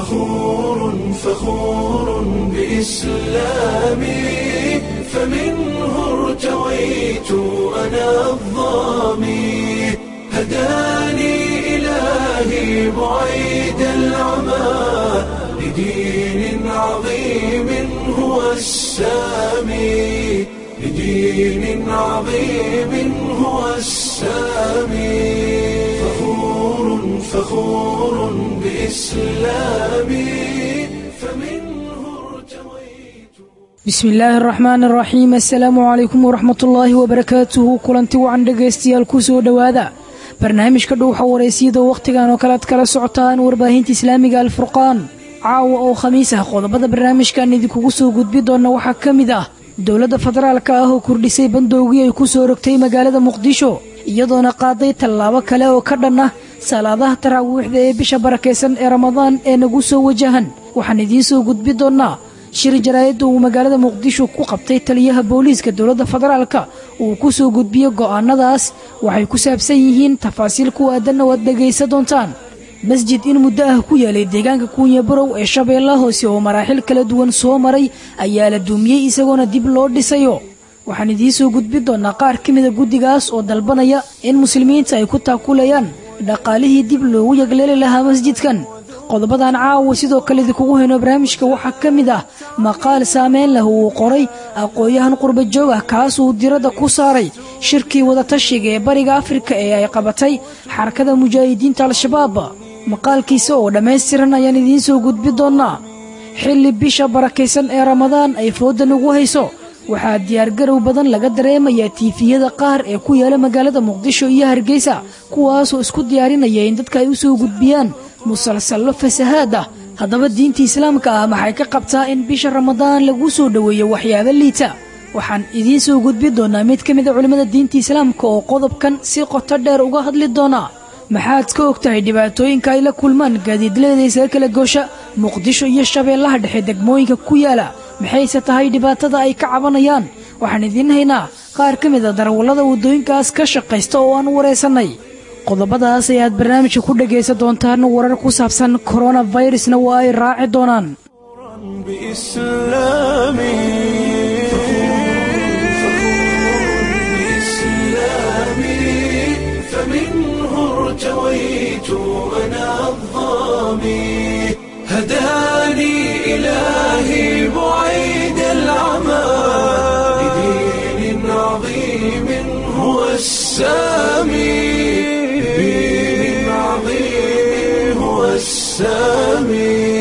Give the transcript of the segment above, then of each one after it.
فخور فخور بإسلامي فمنه ارتويت أنا الظامي هداني إلهي بعيد العمى لدين عظيم هو السامي لدين عظيم هو السامي فخور فخور بإسلامي فمنه ارتويت bismi illaahi araxmaan araxiim assalaamu calaykum waraxmat ullaahi wabarakaatuhu kulanti wacan dhegaystayaal ku soo dhowaada barnaamijka dhowxa wareysiyada wakhtigan oo kale ad kala socotaan warbaahinta islaamiga alfurqaan caawa oo khamiis ah qodobada barnaamijkan idinkugu soo gudbi doona waxaa ka mid ah dowladda federaalka ah oo kordhisay bandowgii ay ku soo rogtay magaalada muqdisho iyadoona qaaday tallaabo kale oo ka dhan ah salaadaha taraawiixda ee bisha barakaysan ee ramadaan ee nagu soo wajahan waxaan idiin soo gudbi doonnaa shir jaraa'idda uu magaalada muqdisho ku qabtay taliyaha booliiska dowladda federaalka uu ku soo gudbiyey go'aanadaas waxay ku saabsan yihiin tafaasiil ku aadanna waad dhegaysa doontaan masjid in muddo ah ku yaalay deegaanka kuunya barow ee shabeellaha hoose oo maraaxil kala duwan soo maray ayaa la duumiyey isagoona dib loo dhisayo waxaan idiin soo gudbi doonnaa qaar ka mida guddigaas oo dalbanaya in muslimiinta ay ku taakulayaan dhaqaalihii dib loogu yagleeli lahaa masjidkan qodobadan caawa sidoo kale idinkugu hayno barnaamijka waxaa ka mid ah maqaal saameyn leh uu qoray aqoon-yahan qurba joog ah kaasuu diradda ku saaray shirkii wadatashiga ee bariga afrika ee ay qabatay xarakada mujaahidiinta al-shabaab maqaalkiisa oo dhammaystiran ayaan idiin soo gudbi doonnaa xilli bisha barakaysan ee ramadaan ay fooda nagu hayso waxaa diyaargarow badan laga dareemayaa tiifiyada qaar ee ku yaala magaalada muqdisho iyo hargeysa kuwaasoo isku diyaarinaya in dadka ay u soo gudbiyaan musalsallo fasahaad ah haddaba diinta islaamka ah maxay ka qabtaa in bisha ramadaan lagu soo dhoweeyo waxyaabo liita waxaan idiin soo gudbi doonnaa mid ka mid a culimmada diinta islaamka oo qodobkan si qoto dheer uga hadli doona maxaad ka og tahay dhibaatooyinka ay la kulmaan gaadiidleeda isaga kala goosha muqdisho iyo shabeellaha dhexe degmooyinka ku yaala maxayse tahay dhibaatada ay ka cabanayaan waxaan idiin haynaa qaar ka mid a darawallada waddooyinkaas ka shaqaysta oo aan wareysannay qodobadaas ayaad barnaamijka ku dhegaysan doontaan warar ku saabsan koronafirusna waa ay raaci doonaan بإسلامي بإسلامي فمنه ارتويت أنا الظامي هداني إلهي بعيد العمى لدين عظيم هو السامي لدين عظيم هو السامي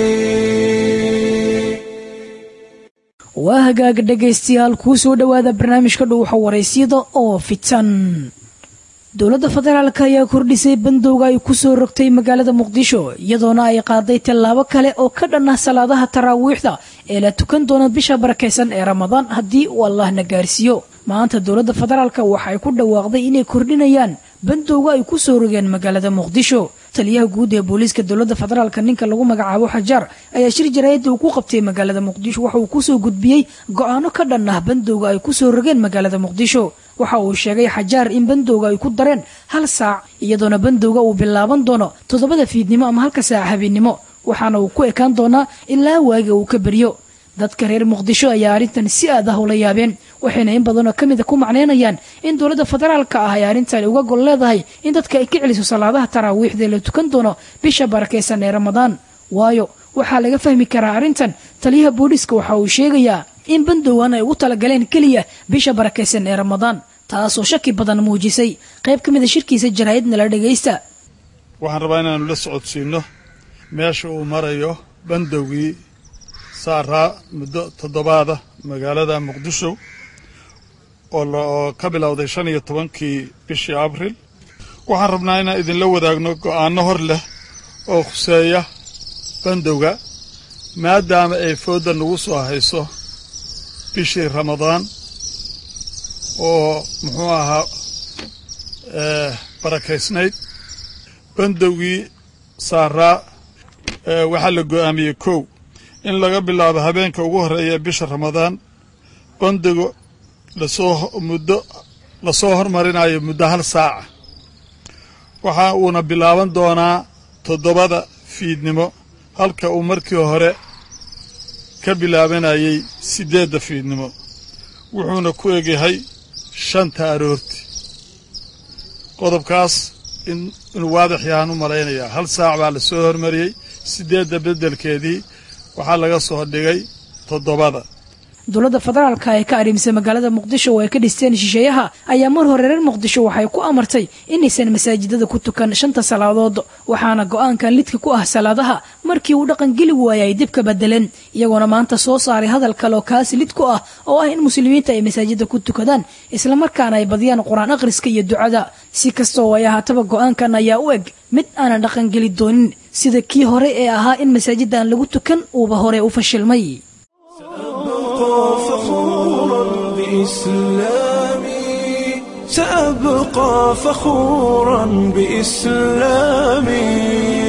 waa hagaag dhegaystayaal kuu soo dhowaada barnaamijka dhowxa waraysyada oo fitan dowladda federaalk ayaa kordhisay bandowga ay ku soo rogtay magaalada muqdisho iyadoona ay qaaday tallaabo kale oo ka dhan ah salaadaha taraawiixda ee la tukan doona bisha barakaysan ee ramadaan haddii uu allahna gaarsiiyo maanta dowladda federaalk waxa ay ku dhawaaqday inay kordhinayaan bandowga ay ku soo rogeen magaalada muqdisho taliyaha guud ee booliiska dowladda federaalk ninka lagu magacaabo xajaar ayaa shir jaraa'idda uu ku qabtay magaalada muqdisho waxa uu kusoo gudbiyey go'aano ka dhan ah bandowga ay ku soo rogeen magaalada muqdisho waxa uu sheegay xajaar in bandowga ay ku dareen hal saac iyadoona bandowga uu bilaaban doono toddobada fiidnimo ama halka saac habeennimo waxaana uu ku ekaan doonaa ilaa waaga uu ka beryo dadka reer muqdisho ayaa arrintan si aad ah ula yaabeen waxayna in badanoo ka mida ku macnaynayaan in dowladda federaalka ah ay arrintan uga gol leedahay in dadka ay ka celiso salaadaha taraawiixda la tukan doono bisha barakaysan ee ramadaan waayo waxaa laga fahmi karaa arrintan taliyaha booliiska waxa uu sheegayaa in bandowgan ay ugu talagaleen keliya bisha barakaysan ee ramadaan taasoo shaki badan muujisay qayb ka mida shirkiisa jaraa'idna la dhagaysta waxaan rabaa inaannu la socodsiinno meesha uu marayo bandowgii saaraa muddo toddobaada magaalada muqdisho oo ka bilowday shan iyo tobankii bishii abril waxaan rabnaa inaan idinla wadaagno go'aanno hor leh oo khuseeya bandowga maadaama ay foodda nagu soo hayso bishii ramadaan oo muxuu ahaa barakaysnayd bandowgii saaraa waxaa la go'aamiyey kow in laga bilaabo habeenka ugu horreeya bisha ramadaan bandigu lasoo muddo lasoo hormarinayo muddo hal saaca waxa uuna bilaaban doonaa toddobada fiidnimo halka uu markii hore ka bilaabanayay siddeedda fiidnimo wuxuuna ku egyahay shanta aroorti qodobkaas inuu waadix yahaan u malaynayaa hal saac baa la soo hormariyey siddeedda beddelkeedii waxaa laga soo dhigay toddobada dowladda federaalka ee ka arrimisa magaalada muqdisho oo ay ka dhisteen shisheeyaha ayaa mar hore reer muqdisho waxay ku amartay inaysan masaajidada ku tukan shanta salaadood waxaana go-aankan lidka ku ah salaadaha markii uu dhaqan geli waayay ay dib ka bedeleen iyagoona maanta soo saaray hadal kale oo kaasi lid ku ah oo ah in muslimiinta ay masaajida ku tukadaan islamarkaana ay badiyaan qur-aan akhriska iyo ducada si kastoo ay ahaataba go-aankan ayaa u eg mid aanan dhaqan geli doonin sida kii hore ee ahaa in masaajida aan lagu tukan uuba hore u fashilmay فخورا بإسلامي سأبقى فخورا بإسلامي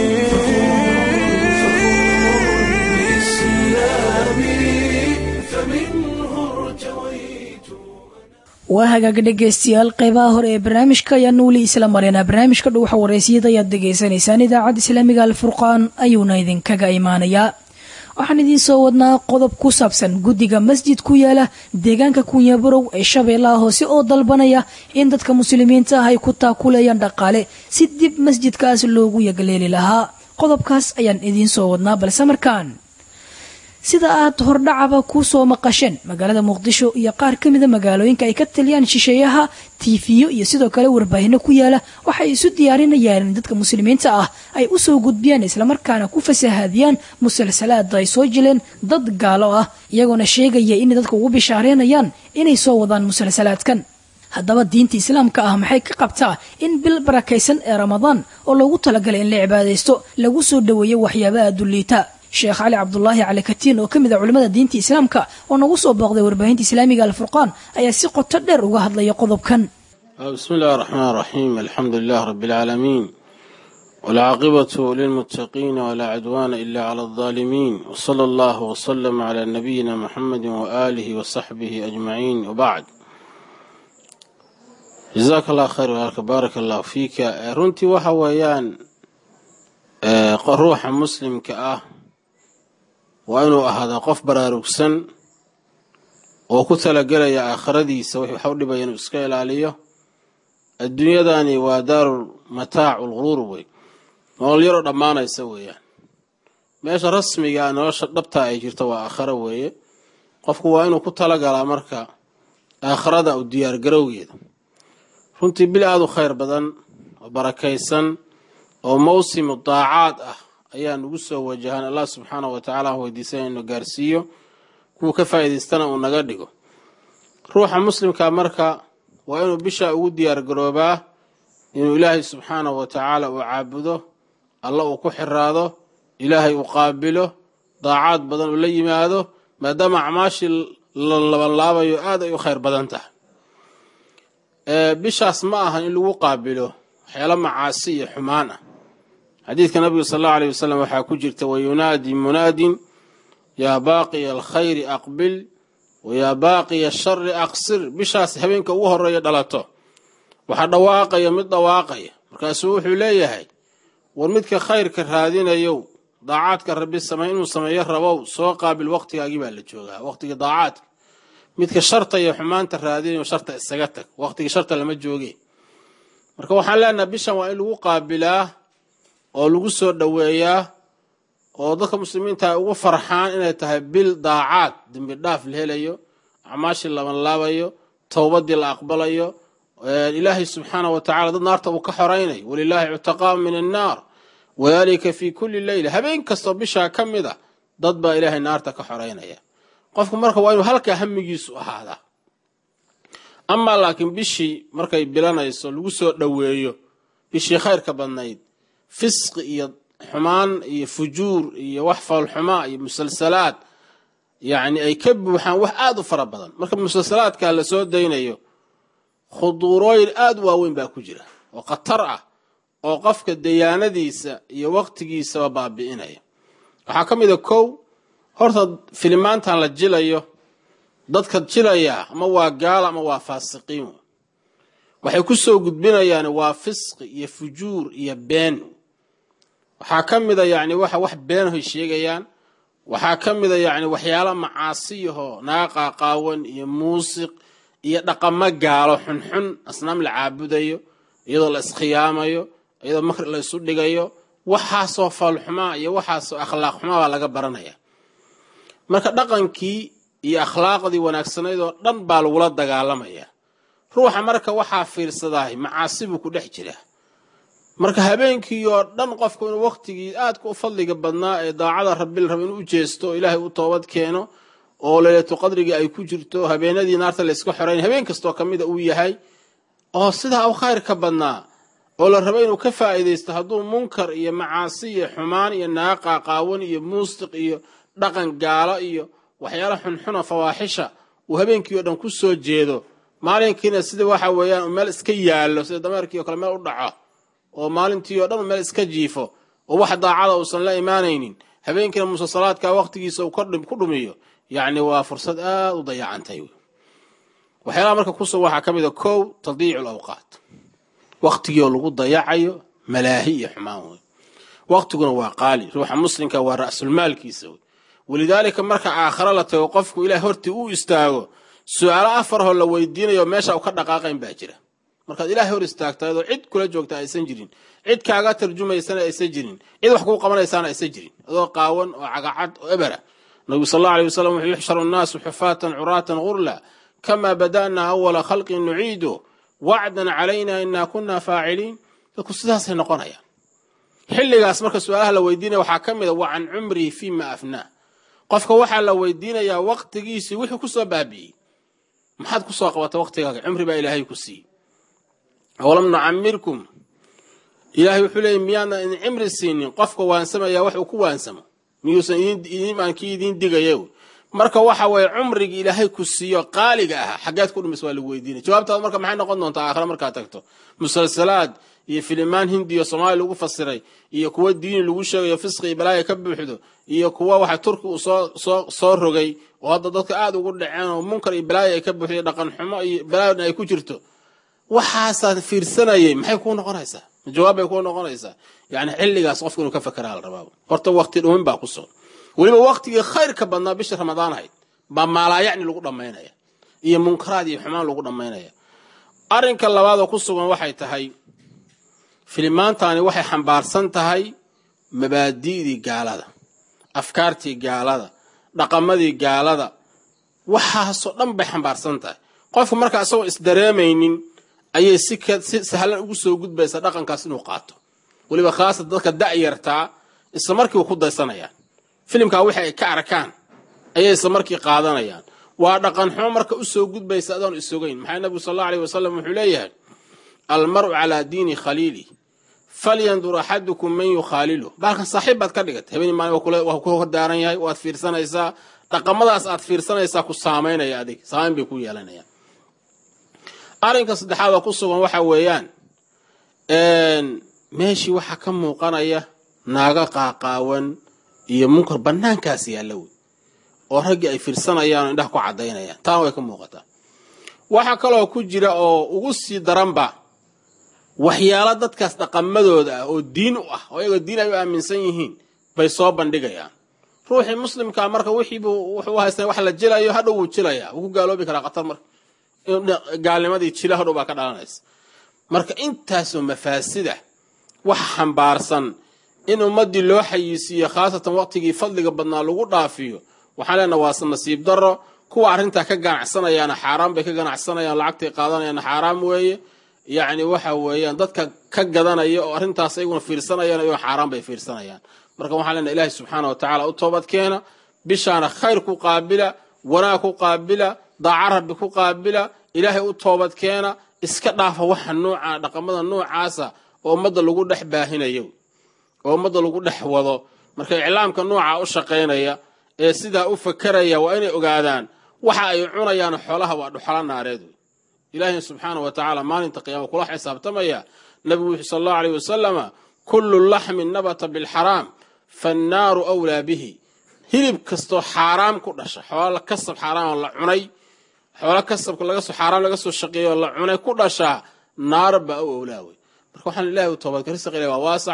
waa hagaaga dhegaystayaal qeybaha hore ee barnaamijka ayaanu weli isla mareynaa barnaamijka dhuuxa wareysiyada ayaad degaysanaysaan idaacadda islaamiga alfurqaan ayuuna idinkaga imaanayaa waxaan idiin soo wadnaa qodob ku saabsan guddiga masjid ku yaala deegaanka kunyabarow ee shabeellaha hoose oo dalbanaya in dadka muslimiinta ah ay ku taakuleeyaan dhaqaale si dib masjidkaas loogu yagleeli lahaa qodobkaas ayaan idiin soo wadnaa balse markaan sida aad hordhacaba ku soo maqasheen magaalada muqdisho iyo qaar ka mida magaalooyinka ay ka taliyaan shisheeyaha tiifiyo iyo sidoo kale warbaahinno ku yaala waxay isu diyaarinayaan in dadka muslimiinta ah ay u soo gudbiyaan islamarkaana ku fasahaadiyaan musalsalaada ay soo jileen dad gaalo ah iyagoona sheegaya inay dadka ugu bishaareynayaan inay soo wadaan musalsalaadkan haddaba diinta islaamka ah maxay ka qabtaa in bil barakaysan ee ramadaan oo loogu talagalay in la cibaadaysto lagu soo dhoweeyo waxyaabaha dulliita sheekh cali cabdulaahi cali katiin oo ka mid a culimmada diinta islaamka oo nagu soo booqday warbaahinta islaamiga alfurqaan ayaa si qoto dheer uga hadlaya qodobkan بسم الله الرحمن الرحيم الحمد لله رب العالمين والعاقبة للمتقين ولا عدوان إلا على الظالمين وصلى الله وسلم على نبينا محمد وآله وصحبه أجمعين وبعد جزاك الله خير وهلك بارك الله فيك رنتي وحويان روح مسلم كأه وأنه هذا قف براروكسن وكتل قليا آخرديس وحي حول بين إسكايل عليه adduunyadani waa daaru mataac ulguruur wey nolol yaroo dhammaanaysa weeyaan meesha rasmiga nolosha dhabtaa ay jirto waa aakharo weeye qofku waa inuu ku talagalaa marka aakharada u diyaargarowgeeda runtii bil aada u khayr badan oo barakaysan oo mawsimu daacaad ah ayaa nugu soo wajahan allah subxaanahu wa tacaala aan weydiisan inuu gaarsiiyo kuwa ka faa'iidaystana uu naga dhigo ruuxa muslimka marka waa inuu bishaa ugu diyaar garoobaa inuu ilaahay subxaanahu wa tacaala uu caabudo alla uu ku xiraado ilaahay uu qaabilo daacaad badan uu la yimaado maadaama acmaashii la labanlaabayo aad ay u khayr badan tahay bishaas ma ahan in lagu qaabilo waxyaalo macaasi iyo xumaan ah xadiidka nabiga sal allahu aleyh wasalam waxaa ku jirta wayunaadi munaadin yaa baaqiya alkhayri aqbil wayaa baaqiya shari aqsir bishaas habeenka ugu horeeya dhalato waxaa dhawaaqaya mid dhawaaqaya markaasuu wuxuu leeyahay war midka khayrka raadinayow daacaadka rabbi samey inuu sameeyo rabow soo qaabil waqtigaagii baa la joogaa waqtiga daacaadka midka sharta iyo xumaanta raadinayo sharta isaga tag waqtiga sharta lama jooge marka waxaan leenaha bishan waa in lagu qaabilaa oo lagu soo dhoweeyaa oo dadka muslimiinta ay ugu farxaan inay tahay bil daacaad dembi dhaaf la helayo acmaashii labanlaabayo towbadii la aqbalayo ilaahay subxaana wa tacala dad naarta uu ka xoraynayo walilaahi cutaqaa min annaar wadalika fi kulli leyla habeen kastoo bishaa ka mid a dad baa ilaahay naarta ka xoraynaya qofku marka waa inuu halkaa hamigiisu ahaadaa amaa laakiin bishii markay bilanayso lagu soo dhoweeyo bishii khayrka badnayd fisqi iyo xumaan iyo fujuur iyo wax foolxumaa iyo musalsalaad yacni ay ka buuxaan wax aada u fara badan marka musalsalaadkaa la soo daynayo khuduurooyin aada u waaweyn baa ku jira oo khatar ah oo qofka dayaanadiisa iyo waqtigiisaba baabi'inaya waxaa ka mid a kow horta filimaantan la jilayo dadka jilayaa ama waa gaala ama waa faasiqiin waxay ku soo gudbinayaan waa fisqi iyo fujuur iyo been waxaa ka mida yacni waxa wax beenahoy sheegayaan waxaa ka mida yacni waxyaala macaasiyahoo naga qaaqaawan iyo muusiq iyo dhaqamo gaalo xunxun asnaam la caabudayo iyadoo la iskhiyaamayo iyadoo makri la isu dhigayo waxaasoo faalxumaa iyo waxaasoo akhlaaq xumaa baa laga baranaya marka dhaqankii iyo akhlaaqdii wanaagsanayd oo dhan baa lagula dagaalamaya ruuxa marka waxaa fiirsadahay macaasi buu ku dhex jiraa marka habeenkii oo dhan qofku inuu wakhtigii aadka u fadliga badnaa ee daacada rabbil raba inuu u jeesto oo ilaahay u toobad keeno oo leylatu qadrigii ay ku jirto habeenadii naarta layska xorayn habeen kastoo ka mida uu yahay oo sidaa u khayr ka badnaa oo la rabo inuu ka faa'iidaysto hadduu munkar iyo macaasi iyo xumaan iyo naaqa qaawan iyo muusiq iyo dhaqan gaalo iyo waxyaala xunxuna fawaaxisha uu habeenkii oo dhan ku soo jeedo maalinkiina sida waxa weeyaan meel iska yaallo sida dameerkii oo kale meel u dhaco oo maalintii oo dhan meel iska jiifo oo wax daacada uusan la imaanaynin habeenkiina musasalaadka wakhtigiisa uu ku dhumiyo yacni waa fursad aad u dayacantay waxyaalaha marka kusoo waxaa ka mid a kow tadiicu lawqaat wakhtigii oo lagu dayacayo malaahi iyo xumaan wey wakhtiguna waa qaali ruuxa muslimka waa ra'sulmaalkiisa wey walidaalika marka aakhare la tago qofku ilaah hortii u istaago su-aalo afarhoo la weydiinayo meesha u ka dhaqaaqayn baa jira markaad ilaahay hor istaagtaadoo cid kula joogta aysan jirin cid kaaga tarjumaysana aysan jirin cid wax kuu qabanaysaana aysan jirin adoo qaawan oo cagacad oo ebera nabigu sal alla alay wasalam wuxuu yuxsharu nnaasu xufaatan curaatan gurla kamaa bada'naa awala khalqin nuciidu wacdan calayna inaa kunna faaciliin dadku sidaasay noqonayaan xilligaas marka su-aalaha la weydiinaya waxaa ka mid a wa can cumrihi fiima afnaa qofka waxaa la weydiinayaa waqtigiisii wuxuu ku soo baabi'iyey maxaad ku soo qabata waqtigaaga cumri baa ilaahay ku siiyey awalam nucamirkum ilaahay wuxuu leeyay miyaadna idin cimri siinin qofka waansamaya wax uu ku waansamo miyuusan idin kii idiin digaya marka waxa weeye cumrigii ilaahay ku siiyo qaaliga ah xaggeed ku dhumis waa lagu weydiinay jawaabtaada marka maxay noqon doontaa aakhira markaad tagto musalsalaad iyo filimaan hindiyo soomaaliya lagu fasiray iyo kuwa diini lagu sheegayo fisqi iyo balaaya ka buuxdo iyo kuwa waxa turki uu soo soo soo rogay oo hadda dadka aada ugu dhaceen oo munkar iyo balaaya ay ka buuxday dhaqan xumo iyo balaayona ay ku jirto waxaasaad fiirsanayay maxay kuu noqonaysaa jawaab bay kuu noqonaysaa yani xilligaas qofka inuu ka fakeraa la rabaa horta waqti dhumin baa ku sugan weliba waqtigii khayrka badnaa bisha ramadaan ahayd baa maalaayacni lagu dhammaynaya iyo munkaraad iyo xumaan lagu dhammaynaya arrinka labaad oo ku sugan waxay tahay filimaantani waxay xambaarsan tahay mabaadi'dii gaalada afkaartii gaalada dhaqamadii gaalada waxaasoo dhan bay xambaarsan tahay qofku markaa isagoo isdareemaynin ayay si si sahlan ugu soo gudbaysaa dhaqankaas inuu qaato weliba khaasatan dadka da'yartaa isla markiiba ku daysanayaan filimkaa wixii ay ka arkaan ayay isla markii qaadanayaan waa dhaqan xumo marka u soo gudbaysa adoon isogayn maxaa nabigu sal alla aleyh wasalam wuxuu leeyahay almar'u calaa diini khaliili falyandur axadukum man yukhaalilu baalkan saaxiib baad ka dhigatay habeen maalin waa ku hordaaran yahay waad fiirsanaysaa dhaqamadaas aad fiirsanaysaa ku saamaynaya adig saamayn bay ku yeelanayaan arrinka saddexaad oo ku sugan waxa weeyaan meeshii waxaa ka muuqanaya naaga qaaqaawan iyo munkar bannaankaas yaalla wey oo raggii ay fiirsanayaan oo indhaha ku caddaynayaan taana way ka muuqataa waxaa kaloo ku jira oo ugu sii daranba waxyaalo dadkaas dhaqamadooda ah oo diin u ah oo iyagoo diin ay u aaminsan yihiin bay soo bandhigayaan ruuxii muslimkaa marka wixiibuu wuxuu haystaa wax la jilayo hadhow wuu jilayaa wuu ku gaaloobi karaa khatar marka gaalnimadii jila hadhow baa ka dhalanaysa marka intaasoo mafaasida wax xambaarsan in ummaddii loo xayiisiiyo khaasatan waqtigii fadliga badnaa lagu dhaafiyo waxaan leenaha waase nasiib darro kuwa arrintaa ka ganacsanayaana xaaraan bay ka ganacsanayaan lacagtay qaadanayaana xaaraam weeye yacni waxa weeyaan dadka ka gadanaya oo arrintaas ayaguna fiirsanayaan ayaguna xaaraan bay fiirsanayaan marka waxaan leenaha ilaahi subxaana wa tacaala u toobad keena bishaana khayr ku qaabila wanaag ku qaabila daaca rabbi ku qaabila ilaahay u toobad keena iska dhaafa waxa nuuca dhaqamada nuucaasa oo ummadda lagu dhex baahinayo oo ummadda lagu dhex wado marka iclaamka nuuca u shaqaynaya ee sidaa u fakeraya waa inay ogaadaan waxa ay cunayaan xoolaha waa dhuxalo naareed wey ilaahina subxaana wa tacaala maalinta qiyaama kula xisaabtamaya nabigu wuxuu sal allahu aleyh wasalama kullu laxmin nabata bilxaraam fannaaru wlaa bihi hilib kastoo xaaraam ku dhasha xoola kasab xaaraam la cunay xoola kasabka lagasoo xaaraam laga soo shaqeeyo la cunay ku dhashaa naar baa u owlaa wey marka waxaan ilahi u toobadka risaq ilahi waa waasac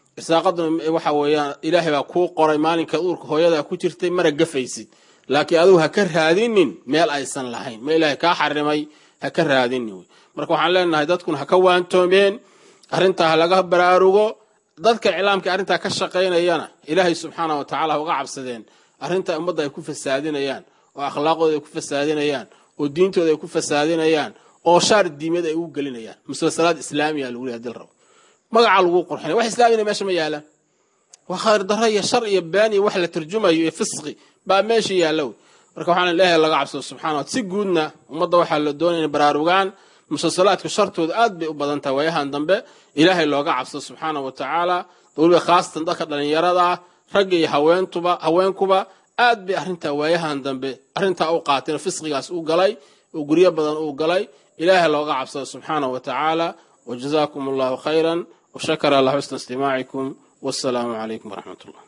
irsaaqaduna waxa weeyaan ilaahay baa kuu qoray maalinka uurka hooyadaa ku jirtay mara gafaysid laakiin adigu ha ka raadinin meel aysan lahayn ma ilaahay kaa xarimay ha ka raadinin wey marka waxaan leenahay dadkuna ha ka waantoomeen arrintaa ha laga baraarugo dadka iclaamka arrintaa ka shaqaynayana ilaahay subxaana wa tacala ha uga cabsadeen arrintaa ummadda ay ku fasaadinayaan oo akhlaaqooda ay ku fasaadinayaan oo diintooda ay ku fasaadinayaan oo shaar diimad ay ugu gelinayaan musalsalaad islaamiya lagu leeyahay dil rabo magaca lagu qurxinaya wax islaamina meesha ma yaalaan waa khayr darro iyo shar iyo baan iyo wax la turjumayo iyo fisqi baa meesha yaalla wey marka waxaana ilaahay laga cabsado subxana wa si guudna ummadda waxaa la doonaya inay baraarugaan musalsalaadka shartooda aad bay u badan tahay waayahan dambe ilaahay looga cabsado subxaana wa tacaala weliba khaasatan dadka dhallinyarada ah ragga iyo haweentuba haweenkuba aad bay arrintaa waayahan dambe arrintaa u qaateen oo fisqigaas u galay oo guryo badan uu galay ilaahay looga cabsado subxaana wa tacaala wajazaakum allahu khayran washakara allah xusna istimaacikum wassalaamu calaykum waraxmat ullah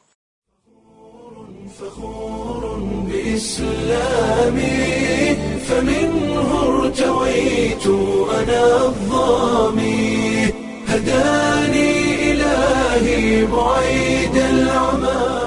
فخور بإسلامي فمنه ارتويت أنا الظامي هداني إلهي بعيد العمى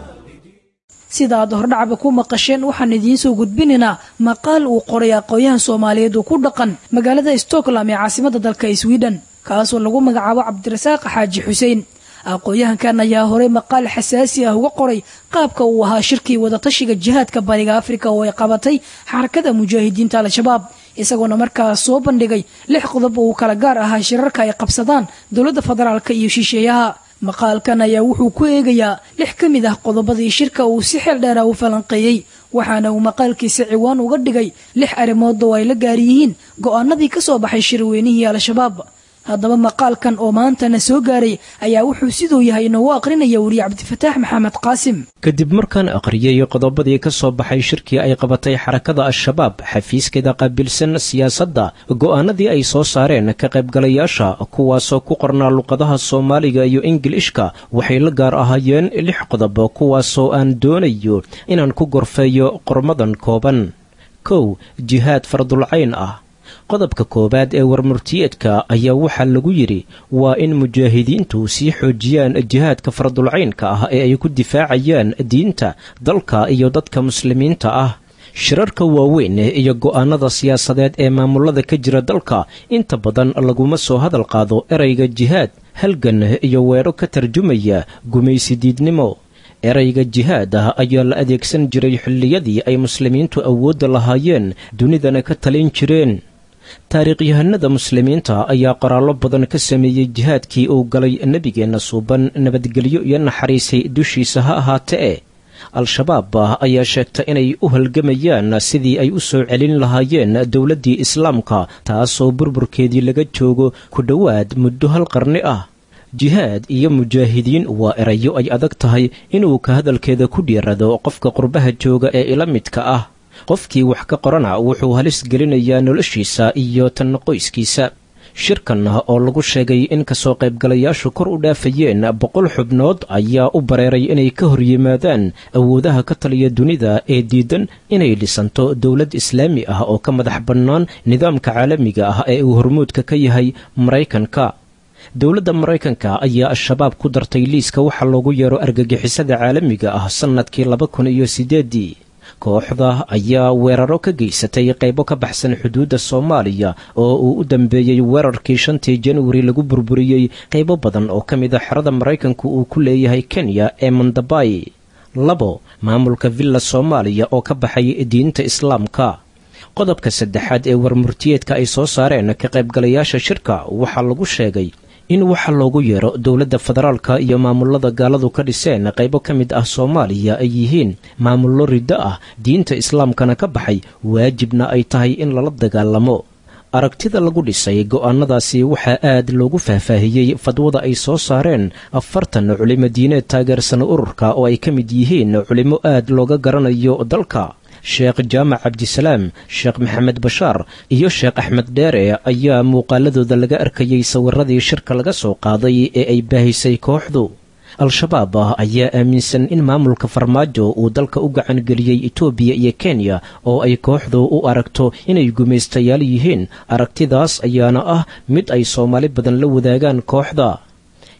sida aad hordhacba ku maqasheen waxaan idiin soo gudbinaynaa maqaal uu qoray aqoon-yahan soomaaliyeed oo ku dhaqan magaalada stockholm ee caasimada dalka sweden kaasoo lagu magacaabo cabdirasaaq xaaji xuseen aqoon-yahankan ayaa horey maqaal xasaasi ah uga qoray qaabka uu ahaa shirkii wadatashiga jihaadka bariga afrika oo ay qabatay xarakada mujaahidiinta al-shabaab isagoona markaas soo bandhigay lix qodob oo uu kala gaar ahaa shirarka ay qabsadaan dowladda federaalka iyo shisheeyaha maqaalkan ayaa wuxuu ku eegayaa lix ka mid ah qodobadii shirka uu si xeel dheera u falanqeeyey waxaana uu maqaalkiisa ciwaan uga dhigay lix arrimood oo ay la gaar yihiin go'aanadii ka soo baxay shirweynihii al-shabaab haddaba maqaalkan oo maantana soo gaaray ayaa wuxuu siduu yahay inoogu aqrinaya weriye cabdifataax maxamed qaasim kadib markaan aqriyay qodobadii ka soo baxay shirkii ay qabatay xarakada al-shabaab xafiiskeeda qaabilsan siyaasadda go'aanadii ay soo saareen ka qaybgalayaasha kuwaasoo ku qornaa luqadaha soomaaliga iyo ingilishka waxay la gaar ahaayeen lix qodob kuwaasoo aan doonayo inaan ku gorfeeyo qormadan kooban kow jihaad fardulcayn ah qodobka koowaad ee warmurtiyeedka ayaa waxaa lagu yidhi waa in mujaahidiintu sii xoojiyaan jihaadka fardulcaynka ah ee ay ku difaacayaan diinta dalka iyo dadka muslimiinta ah shirarka waaweyn iyo go'aanada siyaasadeed ee maamulada ka jira dalka inta badan laguma soo hadal qaado erayga jihaad halgan iyo weedho ka tarjumaya gumaysidiidnimo erayga jihaad ah ayaa la adeegsan jiray xilliyadii ay muslimiintu awoodda lahaayeen dunidana ka talin jireen taariikhyahanada muslimiinta ayaa qoraallo badan ka sameeyey jihaadkii uu galay nebigeenna suuban nabadgelyo iyo naxariisay dushiisa ha ahaatee al-shabaab ayaa sheegta inay u halgamayaan sidii ay u soo celin lahaayeen dowladdii islaamka taasoo burburkeedii laga joogo ku dhowaad muddo hal qarni ah jihaad iyo mujaahidiin waa erayo ay adag tahay inuu ka hadalkeeda ku dhiirado qofka qurbaha jooga ee ila midka ah qofkii wax ka qorana wuxuu halis gelinayaa noloshiisa iyo tan qoyskiisa shirkan oo lagu sheegay in kasoo qaybgalayaashu kor u dhaafayeen boqol xubnood ayaa u bareeray inay ka hor yimaadaan awoodaha ka taliya dunida ee diidan inay dhisanto dowlad islaami ah oo ka madax bannaan nidaamka caalamiga ah ee uu hormuudka ka yahay maraykanka dowladda maraykanka ayaa al-shabaab ku dartay liiska waxaa loogu yeero argagixisada caalamiga ah sannadkii laba kun iyo sideedii kooxda ayaa weeraro ka geysatay qaybo ka baxsan xuduudda soomaaliya oo uu u dambeeyey weerarkii shantii januari lagu burburiyey qaybo badan oo ka mid a xerada maraykanku uu ku leeyahay kenya ee mandabay labo maamulka villa soomaaliya oo ka baxay diinta islaamka qodobka saddexaad ee warmurtiyeedka ay soo saareen ka qaybgalayaasha shirka waxaa lagu sheegay in waxa loogu yeero dowladda federaalka iyo maamulada gaaladu ka dhiseen qaybo ka mid ah soomaaliya ay yihiin maamullo riddo ah diinta islaamkana ka baxay waajibna ay tahay in lala dagaalamo aragtida lagu dhisay go'aanadaasi waxaa aad loogu faahfaahiyey fadwada ay soo saareen afartan culimo diineed taageersan ururka oo ay ka mid yihiin culimo aad looga garanayo dalka sheekh jaamac cabdisalaam sheekh maxamed bashaar iyo sheekh axmed dheere ayaa muuqaaladooda laga arkayey sawiradii shirka laga soo qaaday ee ay baahisay kooxdu al-shabaab ayaa aaminsan in maamulka farmaajo uu dalka u gacan geliyey etoobiya iyo kenya oo ay kooxdu u aragto inay gumaystayaal yihiin aragtidaas ayaana ah mid ay soomaali badan la wadaagaan kooxda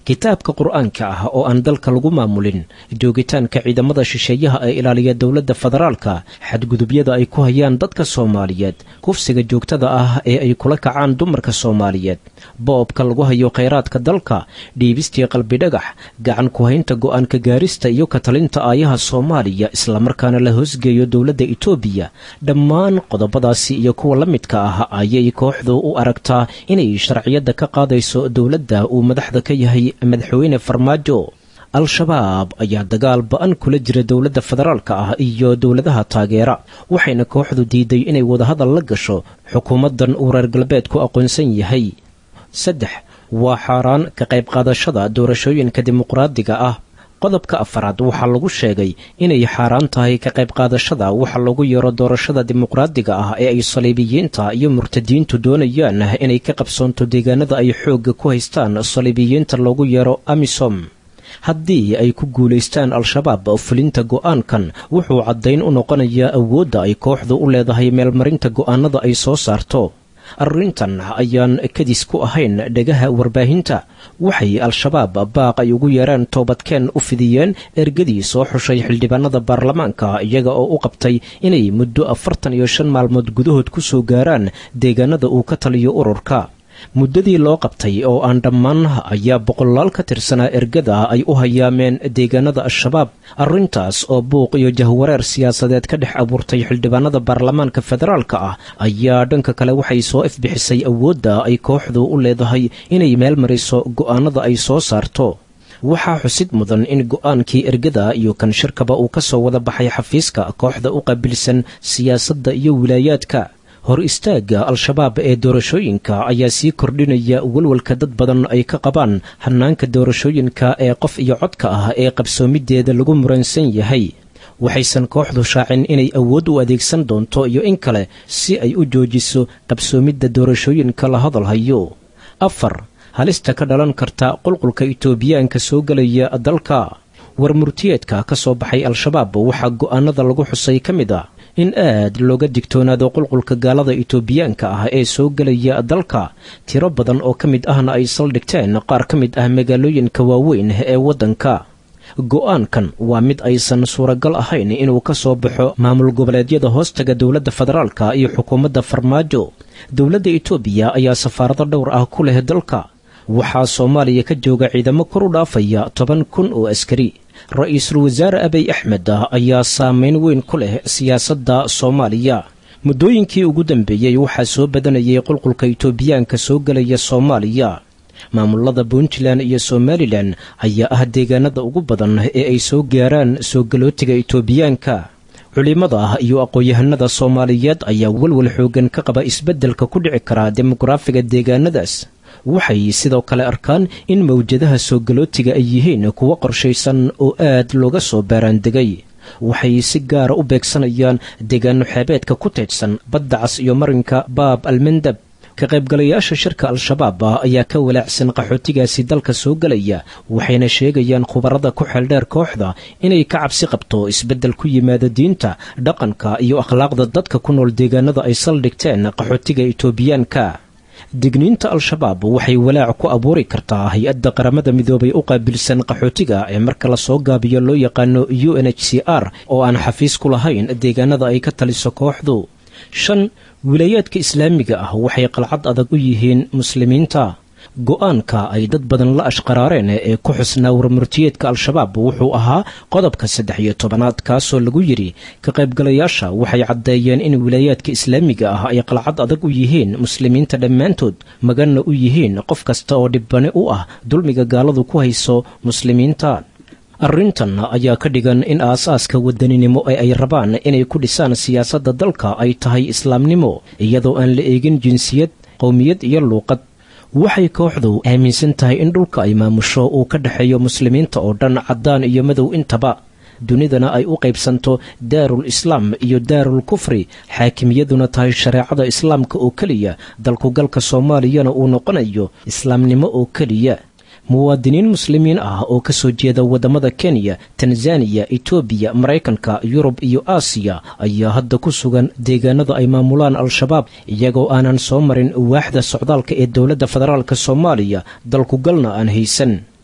kitaabka qur-aanka ah oo aan dalka lagu maamulin joogitaanka ciidamada shisheeyaha ee ilaaliya dowladda federaalka xadgudubyada ay ku hayaan dadka soomaaliyeed kufsiga joogtada ah ee ay kula kacaan dumarka soomaaliyeed boobka lagu hayo khayraadka dalka dhiibistii qalbidhagax gacan ku-haynta go-aanka gaarista iyo katalinta aayaha soomaaliya islamarkaana la hoosgeeyo dowladda itoobiya dhammaan qodobadaasi iyo kuwa la midka ah ayay kooxdu u aragtaa inay sharciyadda ka qaadayso dowladda uu madaxda ka yahay madaxweyne farmaajo al-shabaab ayaa dagaal ba-an kula jira dowladda federaalka ah iyo dowladaha taageera waxayna kooxdu diiday inay wadahadal la gasho xukuumaddan uu reer galbeedku aqoonsan yahay saddex waa xaaraan ka qayb qaadashada doorashooyinka dimuqraadiga ah qodobka afaraad waxaa lagu sheegay inay xaaraan tahay ka qayb qaadashada waxa lagu yeero doorashada dimuqraadiga ah ee ay saliibiyiinta iyo murtadiintu doonayaan inay ka qabsoonto deegaanada ay xoogga ku haystaan saliibiyiinta loogu yeero amisom haddii ay ku guulaystaan al-shabaab fulinta go'aankan wuxuu caddayn u noqonayaa awoodda ay kooxdu u leedahay meelmarinta go'aanada ay soo saarto arrintan ayaan kadis ku ahayn dhegaha warbaahinta waxay al-shabaab baaq ay ugu yeeraan toobadkeen u fidiyeen ergadii soo xushay xildhibaanada baarlamaanka iyaga oo u qabtay inay muddo afartan iyo shan maalmood gudahood ku soo gaaraan deegaanada uu ka taliyo ururka muddadii loo qabtay oo aan dhammaan ayaa boqolaal ka tirsanaa ergada ay u hayaameen deegaanada al-shabaab arrintaas oo buuq iyo jahwareer siyaasadeed ka dhex abuurtay xildhibaanada baarlamaanka federaalka ah ayaa dhanka kale waxay soo ifbixisay awoodda ay kooxdu u leedahay inay meel mariso go'aanada ay soo saarto waxaa xusid mudan in go'aankii ergada iyo kan shirkaba uu ka soo wada baxay xafiiska kooxda u qaabilsan siyaasadda iyo wilaayaadka hor istaagga al-shabaab ee doorashooyinka ayaa sii kordhinaya walwalka dad badan ay ka qabaan hannaanka doorashooyinka ee qof iyo codka ah ee qabsoomideeda lagu muransan yahay waxaysan kooxdu shaacin inay awood u adeegsan doonto iyo in kale si ay u joojiso qabsoomidda doorashooyinka la hadalhayo afar halista ka dhalan karta qulqulka itoobiyaanka soo gelaya dalka war murtiyeedka ka soo baxay al-shabaab waxaa go'aanada lagu xusay ka mid a in aad looga digtoonaado qulqulka gaalada itoobiyaanka ah ee soo gelaya dalka tiro badan oo ka mid ahna ay saldhigteen qaar ka mid ah magaalooyinka waaweyn ee waddanka go'aankan waa mid aysan suuragal ahayn inuu ka soo baxo maamul goboleedyada hoostaga dowladda federaalka iyo xukuumadda farmaajo dowladda itoobiya ayaa safaarado dhowr ah ku leh dalka waxaa soomaaliya ka jooga ciidamo kor u dhaafaya toban kun oo askari ra-iisul wasaare abiy axmed ah ayaa saameyn weyn ku leh siyaasadda soomaaliya muddooyinkii ugu dambeeyey waxaa soo badanayay qulqulka itoobiyaanka soo gelaya soomaaliya maamulada puntland iyo somalilan ayaa ah deegaanada ugu badan ee ay soo gaaraan soo galootiga itoobiyaanka culimada ah iyo aqoon-yahanada soomaaliyeed ayaa walwal xoogan ka qaba isbeddelka ku dhici karaa demogaraafiga deegaanadaas waxay sidoo kale arkaan in mawjadaha soo galootiga ay yihiin kuwo qorshaysan oo aad looga soo baaraandegay waxay si gaara u beegsanayaan deegaano xeebeedka ku teedsan badda cas iyo marinka baab almandab ka qaybgalayaasha shirka al-shabaab ah ayaa ka walaacsan qaxootigaasi dalka soo gelaya waxayna sheegayaan khubarada ku xeeldheer kooxda inay ka cabsi qabto isbeddel ku yimaada diinta dhaqanka iyo akhlaaqda dadka ku nool deegaanada ay saldhigteen qaxootiga itoobiyaanka digniinta al-shabaab waxay walaac ku abuuri kartaa hay-adda qaramada midoobay u qaabilsan qaxootiga ee marka lasoo gaabiyo loo yaqaano u n h c r oo aan xafiis ku lahayn deegaanada ay ka taliso kooxdu shan wilaayaadka islaamiga ah waxay qalcad adag u yihiin muslimiinta go-aanka ay dad badan la ashqaraareen ee ku xusnaa warmurtiyeedka al-shabaab wuxuu ahaa qodobka saddex iyo tobanaad kaasoo lagu yidhi ka qaybgalayaasha waxay caddeeyeen in wilaayaadka islaamiga ah ay qalcad adag u yihiin muslimiinta dhammaantood maganna u yihiin qof kasta oo dhibbani u ah dulmiga gaaladu ku hayso muslimiinta arrintan ayaa ka dhigan in aasaaska wadaninimo ee ay rabaan inay ku dhisaan siyaasadda dalka ay tahay islaamnimo iyadoo aan la eegin jinsiyad qowmiyad iyo luuqad waxay kooxdu aaminsan tahay in dhulka ay maamusho uu ka dhexeeyo muslimiinta oo dhan caddaan iyo madow intaba dunidana ay u qaybsanto daarul islaam iyo daarul kufri xaakimiyaduna tahay shareecada islaamka oo keliya dalkugalka soomaaliyana uu noqonayo islaamnimo oo keliya muwaadiniin muslimiin ah oo ka soo jeeda waddamada kenya tanzaniya etoobiya maraykanka yurub iyo aasiya ayaa hadda ku sugan deegaanada ay maamulaan al-shabaab iyagoo aanan soo marin waaxda socdaalka ee dowladda federaalk soomaaliya dalkugalna aan haysan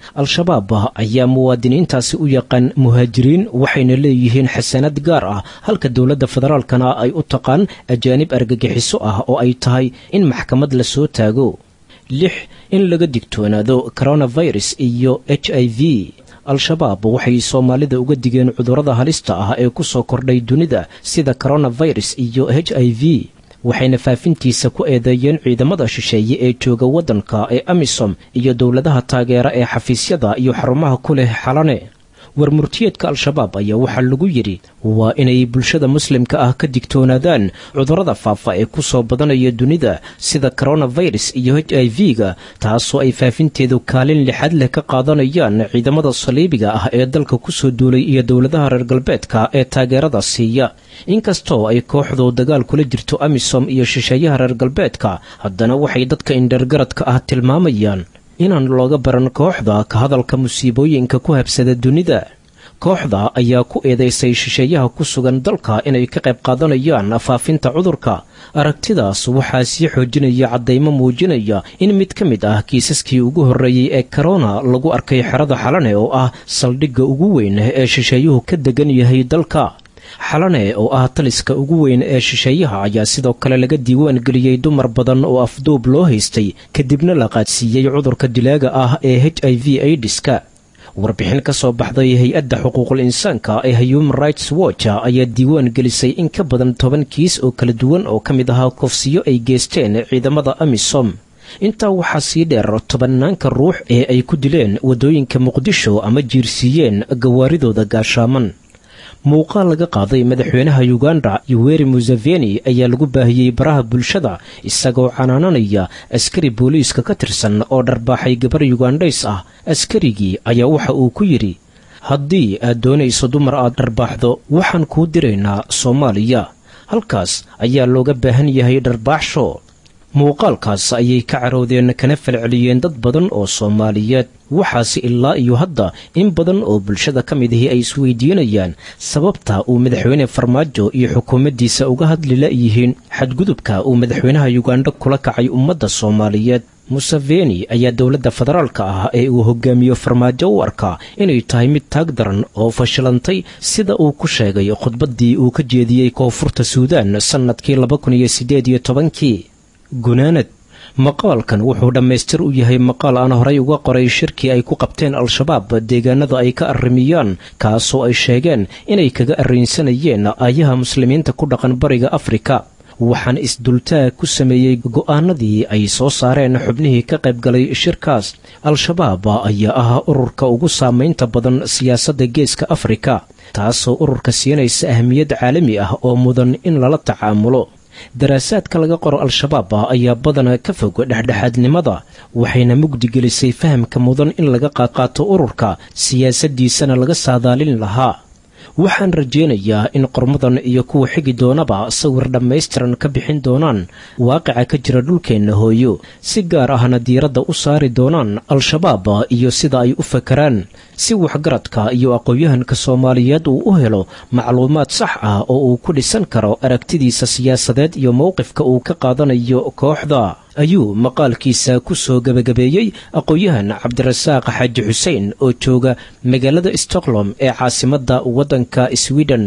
al-shabaab ayaa muwaadiniintaasi u yaqaan muhaajiriin waxayna leeyihiin xasanad gaar ah halka dowladda federaalkana ay u taqaan ajaanib argagixiso ah oo ay tahay in maxkamad la soo taago lix in laga digtoonaado coronavirus iyo h i v al-shabaab waxay soomaalida uga digeen cudurrada halista ah ee ku soo kordhay dunida sida coronavirus iyo h i v waxayna faafintiisa ku eedeeyeen ciidamada shisheeye ee jooga waddanka ee amisom iyo dowladaha taageera ee xafiisyada iyo xarumaha ku leh xalane warmurtiyeedka al-shabaab ayaa waxaa lagu yidhi waa inay bulshada muslimka ah ka digtoonaadaan cudurrada faafa ee ku soo badanaya dunida sida coronavirus iyo h i v-ga taasoo ay faafinteedu kaalin lixaad leh ka qaadanayaan ciidamada saliibiga ah ee dalka kusoo duulay iyo dowladaha reer galbeedka ee taageerada siiya inkastoo ay kooxdu dagaal kula jirto amisom iyo shisheeyaha reer galbeedka haddana waxay dadka indhergaradka ah tilmaamayaan inaan looga baran kooxda ka hadalka musiibooyinka ku habsada dunida kooxda ayaa ku eedaysay shisheeyaha ku sugan dalka inay ka qayb qaadanayaan faafinta cudurka aragtidaas waxaa sii xoojinaya caddaymo muujinaya in mid ka mid ah kiisaskii ugu horreeyey ee korona lagu arkay xerada xalane oo ah saldhigga ugu weyn ee shisheeyuhu ka degan yahay dalka xalane oo ah taliska ugu weyn ee shisheeyaha ayaa sidoo kale laga diiwaan geliyey dumar badan oo afduub loo haystay kadibna la qaadsiiyey cudurka dilaaga ah ee h i v aidiska warbixin ka soo baxday hay-adda xuquuqul insaanka ee human rights watch ayaa diiwaan gelisay in ka badan toban kiis oo kala duwan oo ka mid ahaa kufsiyo ay geysteen ciidamada amisom intaa waxaa sii dheer tobanaanka ruux ee ay ku dileen waddooyinka muqdisho ama jiirsiiyeen gawaaridooda gaashaaman muuqaal laga qaaday madaxweynaha yuganda yuweri museveni ayaa lagu baahiyey baraha bulshada isagoo canaananaya askari booliiska ka tirsan oo dharbaaxay gabar yugandhays ah askarigii ayaa waxa uu ku yidhi haddii aad doonayso dumar aad dharbaaxdo waxaan kuu diraynaa soomaaliya halkaas ayaa looga baahan yahay dharbaaxsho muuqaalkaas ayay ka caroodeen kana falceliyeen dad badan oo soomaaliyeed waxaase ilaa iyo hadda in badan oo bulshada ka mid ahi ay isweydiinayaan sababta uu madaxweyne farmaajo iyo xukuumaddiisa uga hadli la'yihiin xadgudubka uu madaxweynaha yuganda kula kacay ummadda soomaaliyeed museveni ayaa dowladda federaalka ah ee uu hogaamiyo farmaajo u arkaa inay tahay mid taag daran oo fashilantay sida uu ku sheegay khudbaddii uu ka jeediyey koonfurta suudaan sannadkii laba kun iyo siddeed iyo tobankii gunaanad maqaalkan wuxuu dhammaystir u yahay maqaal aan horay uga qoray shirkii ay ku qabteen al-shabaab deegaanada ay ka arrimiyaan kaasoo ay sheegeen inay kaga arrinsanayeen aayaha muslimiinta ku dhaqan bariga afrika waxaan isdultaag ku sameeyey go'aanadii ay soo saareen xubnihii ka qayb galay shirkaas al-shabaab ayaa ah ururka ugu saamaynta badan siyaasadda geeska afrika taasoo ururka siinaysa ahmiyad caalami ah oo mudan in lala tacaamulo daraasaadka laga qoro al-shabaab ayaa badana ka fog dhexdhexaadnimada waxayna mugdi gelisay fahamka mudan in laga qaadqaato ururka siyaasaddiisana laga saadaalin lahaa waxaan rajaynayaa in qormadan iyo kuwa xigi doonaba sawir dhammaystiran ka bixin doonaan waaqica ka jira dhulkeenna hooyo si gaar ahna diiradda u saari doonaan al-shabaab iyo sida ay u fakaraan si waxgaradka iyo aqoon-yahanka soomaaliyeed uu u helo macluumaad sax ah oo uu ku dhisan karo aragtidiisa siyaasadeed iyo mowqifka uu ka qaadanayo kooxda ayuu maqaalkiisa ku soo gebagabeeyey aqoon-yahan cabdirasaaq xaaji xuseen oo jooga magaalada stockholm ee caasimadda waddanka sweden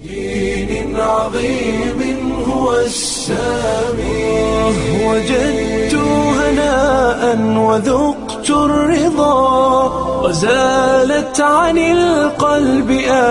دين عظيم هو السامي وجدت هناء وذقت الرضا وزالت عن القلب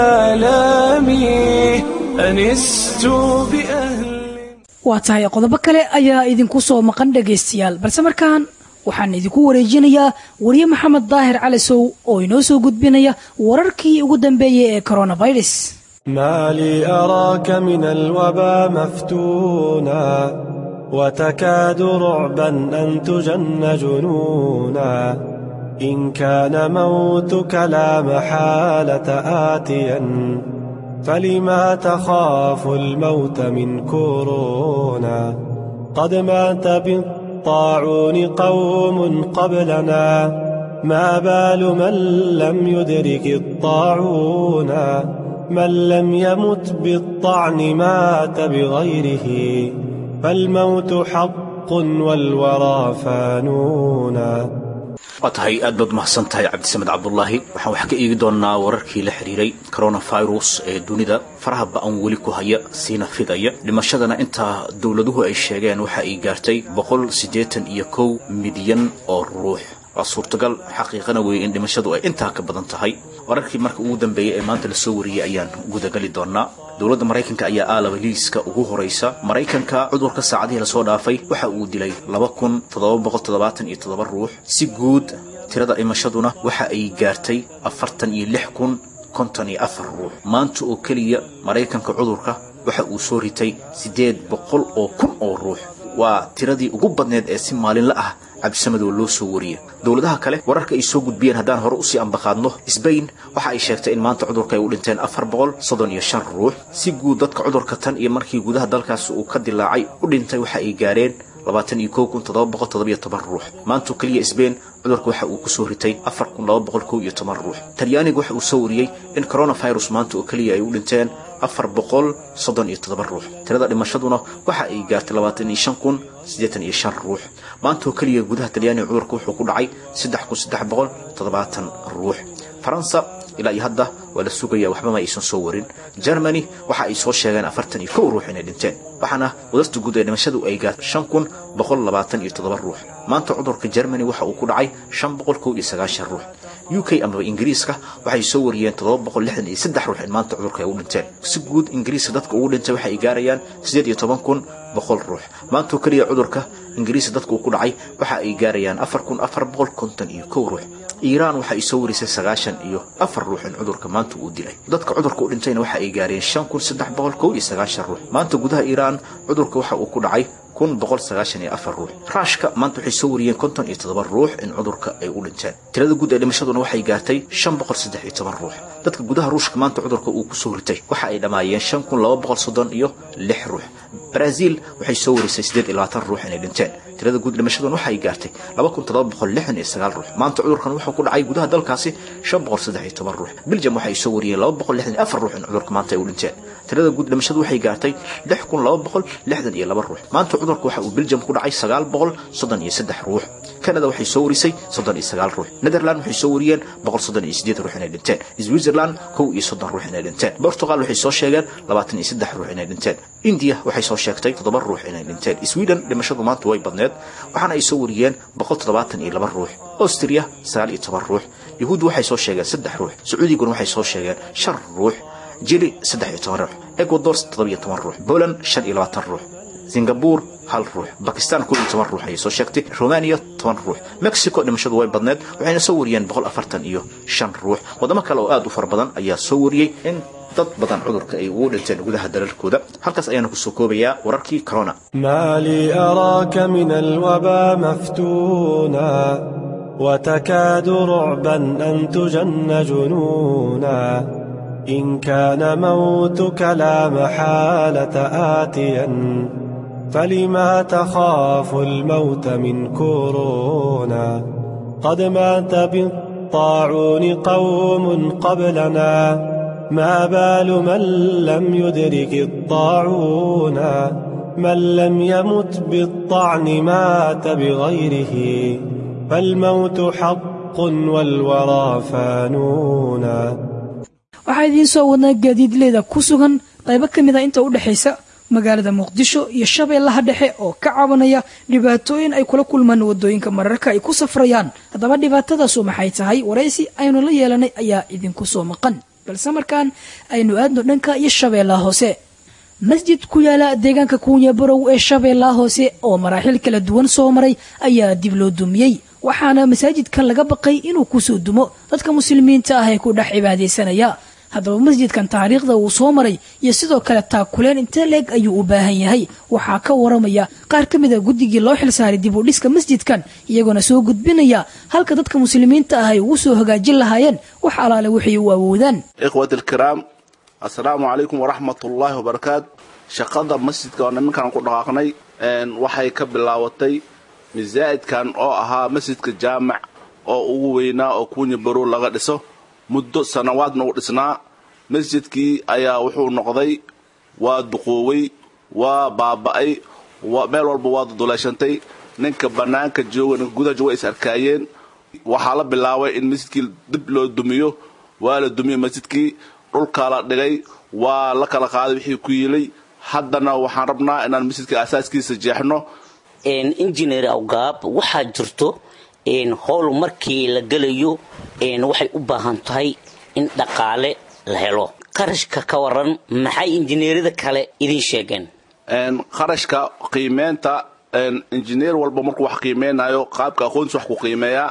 آلامي أنست بأهل waa tahay qodobo kale ayaa idinku soo maqan dhagaystayaal balse markaan waxaan idinku wareejinayaa wariye maxamed daahir calisow oo inoo soo gudbinaya wararkii ugu dambeeyey ee coronavirus ما لي أراك من الوبا مفتونا وتكاد رعبا أن تجن جنونا إن كان موتك لا محالة آتيا فلما تخاف الموت من كورونا قد مات بالطاعون قوم قبلنا ما بال من لم يدرك الطاعون من لم يمت بالطعن مات بغيره فالموت حق والورى فانون waa tahay aad baad mahadsan tahay cabdisamed cabdulaahi waxaan wax ka eegi doonnaa wararkii la xidhiiray coronavirus ee dunida faraha ba-an weli ku haya siina fidaya dhimashadana intaa dowladuhu ay sheegeen waxa ay gaartay boqol siddeetan iyo kow milyan oo ruux waa suurtagal xaqiiqana weeye in dhimashadu ay intaa ka badan tahay wararkii marka ugu dambeeyey ee maanta lasoo wariyey ayaan gudagali doonnaa dowladda maraykanka ayaa aalaba liiska ugu horaysa maraykanka cudurka saacadihii lasoo dhaafay waxa uu dilay laba kun toddoba boqol toddobaatan iyo toddoba ruux si guud tirada dhimashaduna waxa ay gaartay afartan iyo lix kun konton iyo afar ruux maanta oo keliya maraykanka cudurka waxa uu soo ritay siddeed boqol oo kun oo ruux waa tiradii ugu badneed ee si maalinla ah cabdisamadoo loo soo wariyay dowladaha kale wararka ay soo gudbiyeen haddaan hore usii ambaqaadno sbain waxa ay sheegtay in maanta cudurka ay u dhinteen afar boqol soddon iyo shan ruux si guud dadka cudurka tan iyo markii gudaha dalkaas uu ka dilaacay u dhintay waxa ay gaareen labaatan iyo kow kun toddoba boqol toddoba iyo toban ruux maantoo keliya sbain cudurka waxa uu kusoo ritay afar kun laba boqol kow iyo toban ruux talyaaniga waxa uu soo wariyey in coronavirus maanta oo keliya ay u dhinteen afar boqol soddon iyo toddoba ruux tirada dhimashaduna waxa ay gaartay labaatan iyo shan kun siddeetan iyo shan ruux maanta oo keliya gudaha talyaaniga cudurka wuxuu ku dhacay saddex kun saddex boqol toddobaatan ruux faransa ilaa iyo hadda waa la sugaya waxbama aysan soo warin germany waxa ay soo sheegeen afartan iyo kow ruux inay dhinteen waxaana wadasta guud ee dhimashadu ay gaartay shan kun boqol labaatan iyo toddoba ruux maanta cudurka germany waxa uu ku dhacay shan boqol kow iyo sagaashan ruux u k amaba ingiriiska waxay soo wariyeen toddoba boqol lixdan iyo saddex ruux in maanta cudurka ay u dhinteen si guud ingiriiska dadka ugu dhintay waxa ay gaarayaan siddeed iyo toban kun boqol ruux maantoo keliya cudurka ingiriiska dadka uu ku dhacay waxa ay gaarayaan afar kun afar boqol konton iyo kow ruux iiraan waxa ay soo warisay sagaashan iyo afar ruux in cudurka maanta uu dilay dadka cudurka u dhintayna waxa ay gaareen shan kun saddex boqol kow iyo sagaashan ruux maanta gudaha iiraan cudurka waxa uu ku dhacay kun boqol sagaashan iyo afar ruux raashka maanta waxay soo wariyeen konton iyo toddoba ruux in cudurka ay u dhinteen tirada guud ee dhimashaduna waxay gaartay shan boqol saddex iyo toban ruux dadka gudaha ruushka maanta cudurka uu kusoo ritay waxa ay dhammaayeen shan kun laba boqol soddon iyo lix ruux brazil waxay soo warisay siddeed iyo labaatan ruux inay dhinteen tirada guud dhimashaduna waxay gaartay laba kun toddoba boqol lixdan iyo sagaal ruux maanta cudurkan wuxuu ku dhacay gudaha dalkaasi shan boqol saddex iyo toban ruux belgium waxay soo wariyeen laba boqol lixdan iyo afar ruux in cudurka maanta ay u dhinteen tirada guud dhimashadu waxay gaartay lix kun laba boqol lixdan iyo laba ruux maanta cudurka waxa uu belgium ku dhacay sagaal boqol soddon iyo saddex ruux canada waxay soo warisay soddon iyo sagaal ruux netherland waxay soo wariyeen boqol soddon iyo siddeed ruux inay dhinteen switzerland kow iyo soddon ruux inay dhinteen portugal waxay soo sheegeen labaatan iyo saddex ruux inay dhinteen india waxay soo sheegtay toddoba ruux inay dhinteen sweden dhimashadu maanta way badneed waxaana ay soo wariyeen boqol toddobaatan iyo laba ruux austria sagaal iyo toban ruux yahuud waxay soo sheegeen saddex ruux sacuudiguna waxay soo sheegeen shan ruux jili saddex iyo toban ruux ecuador toddoba iyo toban ruux poland shan iyo labaatan ruux singabur hal ruux bakistan kow iyo toban ruux ayay soo sheegtay romania toban ruux mexico dhimashadu way badneed waxayna soo wariyeen boqol afartan iyo shan ruux waddamo kale oo aad u fara badan ayaa soo wariyey in dad badan cudurka ay ugu dhinteen gudaha dalalkooda halkaas ayaana kusoo koobayaa wararkii corona ما لي أراك من الوبا مفتونا وتكاد رعبا أن تجن جنونا إن كان موتك لا محالة آتيا فلما تخاف الموت من كورونا قد مات بالطاعون قوم قبلنا ما بال من لم يدرك الطاعون من لم يمت بالطعن مات بغيره فالموت حق والورى فانونا waxaa idiin soo wadnaa gaadiidleyda ku sugan qaybo ka mid a inta u dhexaysa magaalada muqdisho iyo shabeellaha dhexe oo ka cabanaya dhibaatooyin ay kula kulmaan wadooyinka mararka ay ku safrayaan haddaba dhibaatadaasu maxay tahay waraysi aynu la yeelanay ayaa idinku soo maqan balse markaan aynu aadno dhanka iyo shabeellaha hoose masjid ku yaala deegaanka kuunya barow ee shabeellaha hoose oo maraaxil kala duwan soo maray ayaa dib loo dumiyey waxaana masaajidkan laga baqay inuu kusoo dumo dadka muslimiinta ah ee ku dhex cibaadaysanaya haddaba masjidkan taariikhda uu soo maray iyo sidoo kale taakuleen intee leeg ayuu u baahan yahay waxaa ka waramaya qaar ka mid a guddigii loo xilsaaray dib u dhiska masjidkan iyagoona soo gudbinaya halka dadka muslimiinta ah ay ugu soo hagaajin lahaayeen wax alaale waxay u awoodaan ikhwati alkiraam assalaamu calaykum waraxmat ullaahi wabarakaatu shaqada masjidka oo nimankan ku dhaqaaqnay waxay ka bilaabatay masaa'idkan oo ahaa masjidka jaamac oo ugu weynaa oo kuunya barow laga dhiso muddo sanawaadna u dhisnaa masjidkii ayaa wuxuu noqday waa duqoowey waa baaba'ay meel walba waa duduleeshantay ninka bannaanka jooga ninka gudaha jooga is arkaayeen waxaa la bilaabay in masjidkii dib loo dumiyo waa la dumiyey masjidkii dhulkaa la dhigay waa la kala qaaday wixii ku yilay haddana waxaan rabnaa inaan masjidka asaaskiisa jeexno injineer awgaab waxaa jirto howl markii la gelayo waxay u baahan tahay in dhaqaale la helo qarashka ka waran maxay injineerada kale idiin sheegeen qarashka qiimeynta injineer walba markuu wax qiimeynayo qaabka aqoonsi wax ku qiimeeyaa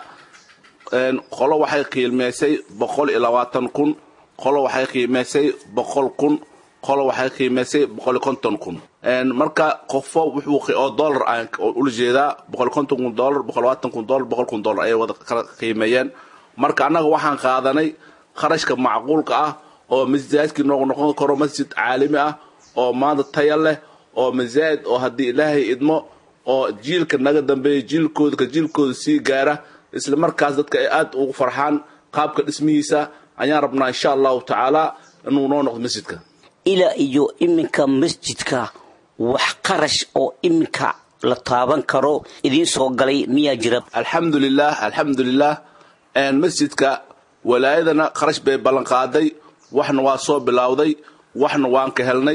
qolo waxay qiimeysay boqol iyo labaatan kun qolo waxay qiimeysay boqol kun qolo waxay qiimeysay boqol iyo konton kun marka qofo wuxuu oo dollar aan ula jeedaa boqol iyo konton kun dollar boqol labaatan kun dollar boqol kun dollar ayay wada kala qiimeeyeen marka annaga waxaan qaadanay kharashka macquulka ah oo masjidkii noogu noqon karo masjid caalami ah oo maanta taya leh oo masaajid oo haddii ilaahay idmo oo jiilka naga dambeeya jiilkooda ka jiilkooda sii gaara isla markaas dadka ay aad ugu farxaan qaabka dhismihiisa ayaan rabnaa insha allahu tacaala inuu noo noqdo masjidka ilaa iyo iminka masjidka wax qarash oo iminka la taaban karo idiin soo galay miyaa jira alxamdulilah alxamdulilah masjidka walaayadana kharash bay ballanqaaday waxna waa soo bilowday waxna waan ka helnay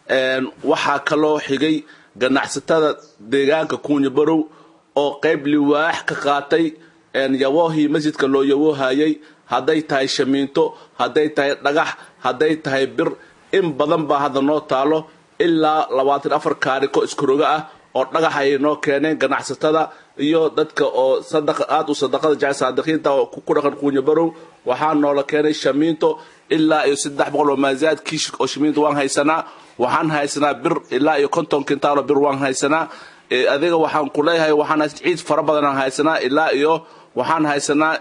waxaa kaloo xigay ganacsatada deegaanka kuunya barow oo qayb liwaax ka qaatay yaboohii masjidka loo yaboohayay hadday tahay shamiinto hadday tahay dhagax hadday tahay bir in badan baa hadda noo taalo ilaa labaatan afar kaariko iskaroga ah oo dhagax ayay noo keeneen ganacsatada iyo dadka oo aad u sadaqada jecel saadiqiinta oo ku dhaqan kuunya barow waxaa noola keenay shamiinto ilaa iyo saddex boqol oo maasaad kiish oo shamiinto waan haysanaa waxaan haysanaa bir ilaa iyo konton kintaalo bir waan haysanaa adiga waxaan ku leeyahay waxaan ciid fara badanaan haysanaa ilaa iyo waxaan haysanaa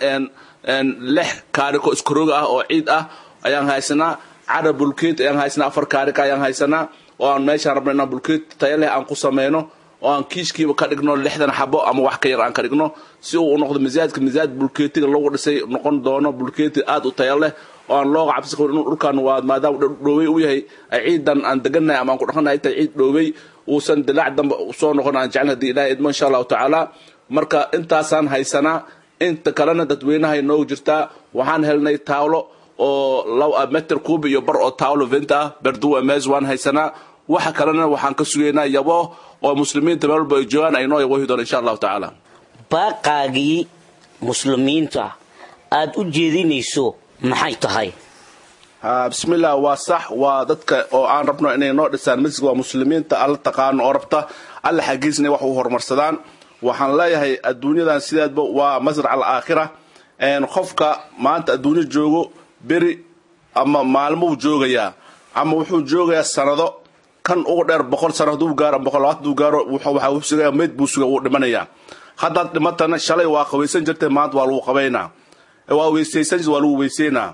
lix kaariko iskaroga ah oo ciid ah ayaan haysanaa carab bulkeet ayaan haysanaa afar kaarika ayaan haysanaa oo aan meeshaan rabno inaan bulkeet taya leh aan ku sameyno oo aan kiishkiiba ka dhigno lixdan xabo ama wax ka yar aan ka dhigno si uu u noqdo misaajka misaaj bulkeetiga lagu dhisay noqon doono bulkeeti aad u taya leh oo aan looga cabsi qabin inuu dhulkan waa maadaama dhoowey u yahay ciidan aan degannahay ama aan ku dhaqannahay inta ciid dhoowey uusan dilaac dambe soo noqon aan jecel haddii ilahay idmo insha allahu tacaala marka intaasaan haysanaa inta kalena dadweynahay noogu jirtaa waxaan helnay taawlo oo meter kuubi iyo bar oo taawlo venta ah berduwa mees waan haysanaa waxa kalena waxaan ka sugaynaa yabo oo muslimiinta meel walba ay joogaan ay noo yabohi doona insha allahu tacaala baaqaagii muslimiinta aad u jeedinayso maxay tahay bismillah waa sax waa dadka oo aan rabno inay noo dhisaan masjidka waa muslimiinta alla taqaano oo rabta alla xaggiisna wax u horumarsadaan waxaan leeyahay adduunyadan sideedba waa masrac alaakhira qofka maanta adduunyo joogo beri ama maalmuu joogayaa ama wuxuu joogayaa sanado kan ugu dheer boqol sano hadduu gaaro ama boqol labaatan haduu gaaro waxaa sugaya meyd buu suga wuu dhimanayaa haddaad dhimatana shalay waa qabaysan jirtay maanta waa lagu qabaynaa waa weysaysan waa lagu weyseynaa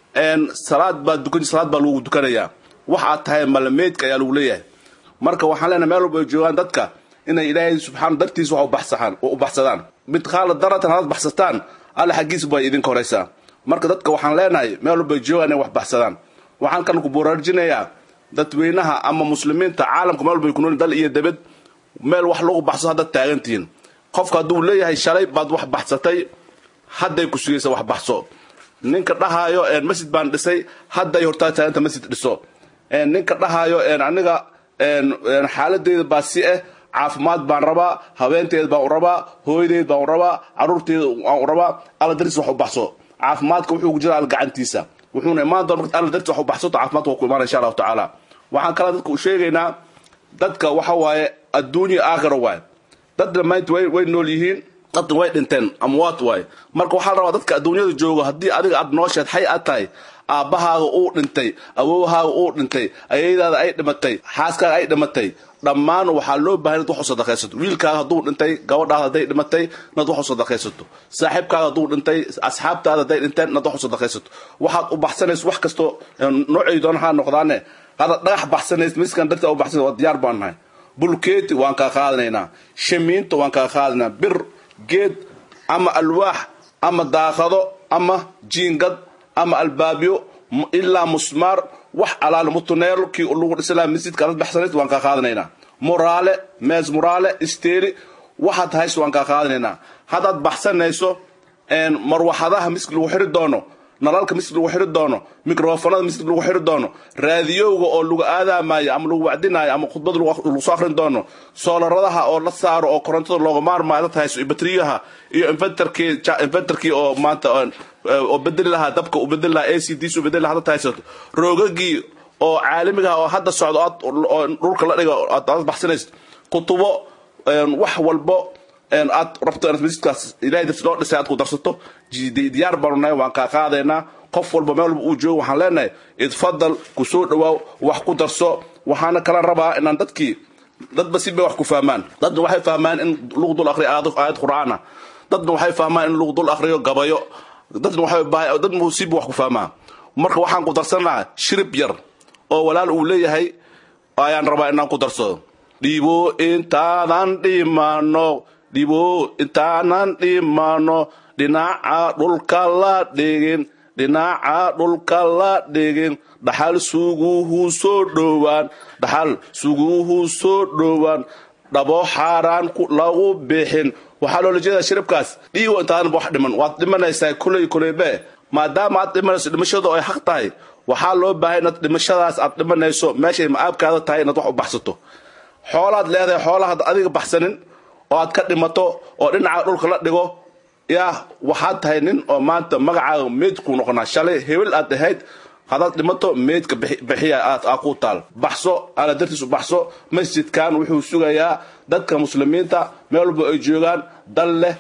salaad baa dukan salaad baa lagu dukanayaa wax aad tahay malameydka ayaa lagu leeyahay marka waxaan leenahay meel walba ay joogaan dadka inay ilaahay subxaana dartiisa wax ubaxsaaan u baxsadaan mid qaala daratan hadaad baxsataan alla xaggiisa bay idinka horaysaa marka dadka waxaan leenahay meel walba ay joogaan inay wax baxsadaan waxaan kan ku buraarjinayaa dadweynaha ama muslimiinta caalamka meel walba ay ku nool dal iyo debed meel wax lagu baxso haddaad taagantihiin qofka hadduu leeyahay shalay baad wax baxsatay hadday ku sugaysa wax baxso ninka dhahaayo masjid baan dhisay hadday hortaa taaganta masjid dhiso ninka dhahaayo aniga xaaladeyda baa si ah caafimaad baan rabaa haweenteed baan u rabaa hooyadeed baan u rabaa caruurteeda waan u rabaa alla dartiis wax u baxso caafimaadka wuxuu ku jira alla gacantiisa wuxuuna imaan doona marka alla dartiis wax u baxsato caafimaadka waa ku imaana insha allahu tacaala waxaan kala dadka u sheegaynaa dadka waxa waaye adduunya aakhira waaye dadna maanta way way nool yihiin dadna way dhinteen amwaat waaye marka waxaa la rabaa dadka adduunyada joogo haddii adiga aad noosheed xay aad tahay aabbahaaga uu dhintay awowhaaga uu dhintay ayaydaada ay dhimatay xaaskaaga ay dhimatay dhammaan waxaa loo bahan inaad wax u sadaqaysato wiilkaaga hadduu dhintay gabadhaada hadday dhimatay inaad wax u sadaqaysato saaxiibkaaga hadduu dhintay asxaabtaada hadday dhinteen inaad wax u sadaqaysato waxaad u baxsanayso wax kastoo noocay doona ha noqdaane hadaad dhagax baxsanayso miskan darta u baxsanayso waa diyaar baan nahay bulkeeti waan kaa qaadanaynaa shamiinta waan kaa qaadanaynaa bir geed ama alwaax ama daaqado ama jiingad ama albaabyo ilaa musmaar wax alaale mutuneelo kii lagu dhisalaa masjidka aad baxsanays waan kaa qaadanaynaa muraale mees muraale isteeli waxaad hayso waan kaa qaadanaynaa haddaad baxsanayso marwaxadaha miski lagu xiri doono nalalka miski lagu xiri doono mikrofonada miski lagu xiri doono raadiyowga oo lagu aadaamayo ama lagu wacdinayo ama khudbad lagu soo akhrin doono soolaradaha oo la saaro oo korontada looga maarmaayo la tahay batriyaha iyo inventarkii inventarkii oo maanta oo bedeli lahaa dabka u bedeli lahaa a c d u bedeli lahaa hadda haysato roogagii oo caalamiga oo hadda socdo oo dhulka la dhigo aad baxsanayso kutubo wax walbo aad rabto inaad masjidkaas ilahay darti loo dhisay aad ku darsato diyaar baanu nahay waan kaa qaadaynaa qof walba meel walba uu joogo waxaan leenahay idfadal ku soo dhawaaw wax ku darso waxaana kala rabaa inaan dadkii dadba si bay wax ku fahmaan dadna waxay fahmaan in lagu dul akhriyo aayad qur'aana dadna waxay fahmaan in lagu dul akhriyo gabayo dadna waxay dadna siba wax ku fahmaa marka waxaan ku darsanaha shirib yar oo walaal uu leeyahay ayaan rabaa inaan ku darsado dhibo intaadan dhimano dhibo intaanan dhimano dhinaca dhulka la dhigin dhinaca dhulka la dhigin dhaxal suguhu soo dhowaan dhaxal suguhu soo dhowaan dhabo xaaraan lagu bixin waxaa loola jeedaa shiribkaas dhiigo intaadan wax dhiman waad dhimanaysaa kuley kuleybe maadaama aad dhimanayso dhimashadu ay xaq tahay waxaa loo baahay inaad dhimashadaas aad dhimanayso meeshay ma-aabkaada tahay inaad wax u baxsato xoolaad leedahay xoolahaad adiga baxsanin oo aad ka dhimato oo dhinaca dhulka la dhigo yaa waxaad tahay nin oo maanta magacaaga meydkuu noqonaa shalay hebel aad ahayd hadaad dhimato meydka bixiya aad aa ku taal baxso ala dartiis u baxso masjidkan wuxuu sugayaa dadka muslimiinta meel walba ay joogaan dal leh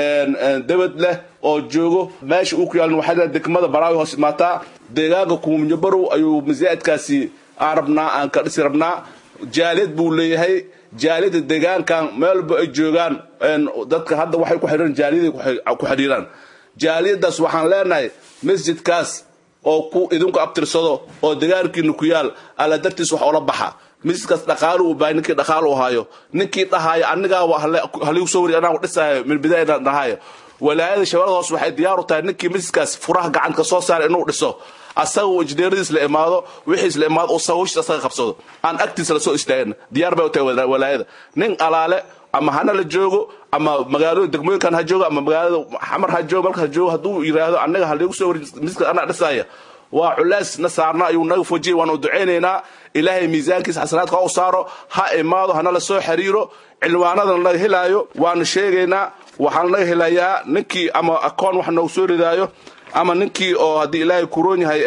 debad leh oo joogo meesha uu ku yaalin waxaa degmada baraawi hoos imaataa deegaanka kuumnyabarow ayuu masaajidkaasi aan rabnaa aan ka dhisi rabnaa jaaliyad buu leeyahay jaaliyada deegaankan meel walba ay joogaan dadka hadda waxay ku xidhiiraan jaaliyaday ku xidhiiraan jaaliyadaas waxaan leenahay masjidkaas oo ku idinku abtirsado oo degaankiina ku yaal alla dartiis wax oola baxa masjidkaas dhaqaalu uu bahay ninkii dhaqaalu u hayo ninkii dhahaayo anigaa haligu soo wari anaa dhisaayo min bidaayana dhahayo walaayada shabeellada hoos waxay diyaar u tahay ninkii masjidkaas furaha gacanta soo saara inuu dhiso asaga uu injineeradiis la imaado wixiis la imaado uu hawshiis asaga qabsado aan agtiisa la soo istaagin diyaar bay u tahay walaayada nin alaale ama hana la joogo ama magaalada degmooyinkan ha joogo ama magaalada xamar ha joogo malka ha joogo hadduu yidhaahdo annaga haligu soo wari masjidka anaa dhisaya waa culays na saarna ayuu naga fojiyay waanu ducaynaynaa ilaahay miisaankiisa xasanaadka u saaro ha imaado hana la soo xiriiro cilwaanadana naga helaayo waanu sheegaynaa waxaana naga helayaa ninkii ama akoon wax noogu soo ridaayo ama ninkii oo haddii ilaahay kuroon yahay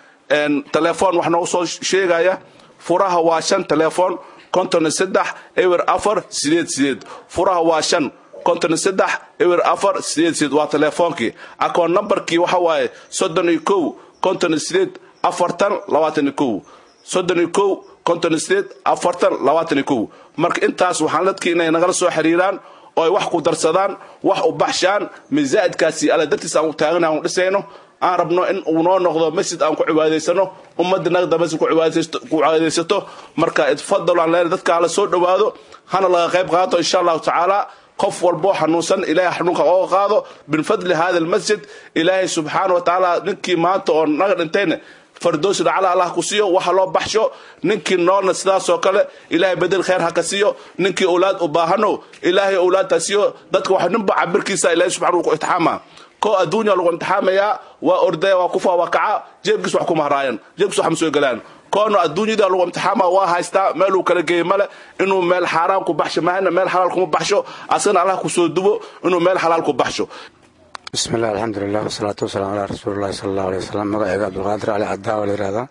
telefoon wax noogu soo sheegaya furaha waa shan telefoon konton saddex ewer afar sideed sideed furaha waa shan konton saddex ewer afar sideed sideed waa telefoonkii akoon nambarkii waxa waaye soddon iyo kow konton sideed afartan labaatan iyo kow soddon iyo kow konton sideed afartan labaatan iyo kow marka intaas waxaan dadkii inay nagala soo xiriiraan oo ay wax ku darsadaan wax u baxshaan misaa'idkaasi alla dartiis aan u taagana aan u dhisayno aan rabno in uu noo noqdo masjid aan ku cibaadaysano ummadda nagda masjid ku cibaadaysato marka idfadalo aan leenahay dadka hala soo dhowaado hana laga qayb qaato insha allahu tacaala qof walboo xanuunsan ilaahay xanuunka ooga qaado min fadli hada almasjid ilaahay subxaana wa tacaala ninkii maanta oo naga dhintayna fardoosi dhacala allah ku siiyo waxa loo baxsho ninkii noolna sidaasoo kale ilaahay bedel khayr ha ka siiyo ninkii owlaad u baahano ilaahay owlaadta siiyo dadka waxa ninba cabirkiisa ilaahay subxana ku itixaama ko adduunya lagu imtixaamaya waa ordaya waa kufa waa kaca jeebkiis wax ku mahraayan jeebkiis wax ma soo galaan koona adduunyada lagu imtixaama waa haystaa meeluu kala geeye male inuu meel xaaraan ku baxsho mahana meel xalaal kuma baxsho asagana allah ku soo dubo inuu meel xalaal ku baxsho bismi illah alxamdulilah wasalaatu wasalaam calaa rasuulillahi sala allahu alay wasalam magacayga cabdulqaadir cali cadaawa la yihahdaa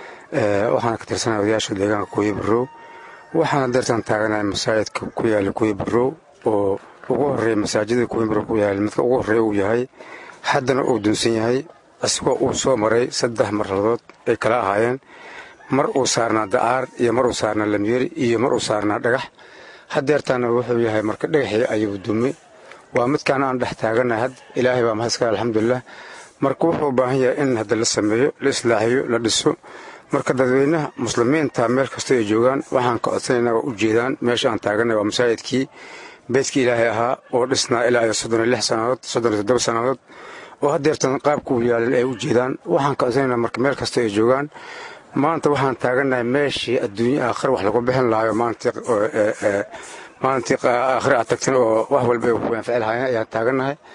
waxaana ka tirsanaya odayaasha deegaanka kuyi barrow waxaana deertan taaganahay masaajidka ku yaala kuyi barrow oo ugu horreeya masaajidada kuyi barrow ku yaala midka ugu horreeya uu yahay haddana uu dunsan yahay isagoo uu soo maray saddex marladood ay kala ahaayeen mar uu saarnaa da'aar iyo mar uu saarnaa lamyeri iyo mar uu saarnaa dhagax hadeertaana wuxuu yahay marka dhagaxii ayuu dumi waa midkaan aan dhex taaganahay had ilaahay baa mahadska alxamdulilah marka wuxuu u baahan yahay in hadda la sameeyo la islaaxiyo la dhiso marka dadweynaha muslimiinta meel kasta ay joogaan waxaan ka codsanaynaa waa u jeedaan meesha aan taaganay waa masaajidkii beydkii ilaahay ahaa oo dhisnaa ilaa iyo soddon iyo lix sannadood soddon iyo toddoba sannadood oo haddeertan qaabka uu yaalin ay u jeedaan waxaan ka codsanaynaa marka meel kasta ay joogaan maanta waxaan taaganahay meeshii adduunye aakhir wax lagu bixin lahayo maanta maalintii aakhire aad tagtan oo wax walba ay ku anfici lahaayeen ayaan taagannahay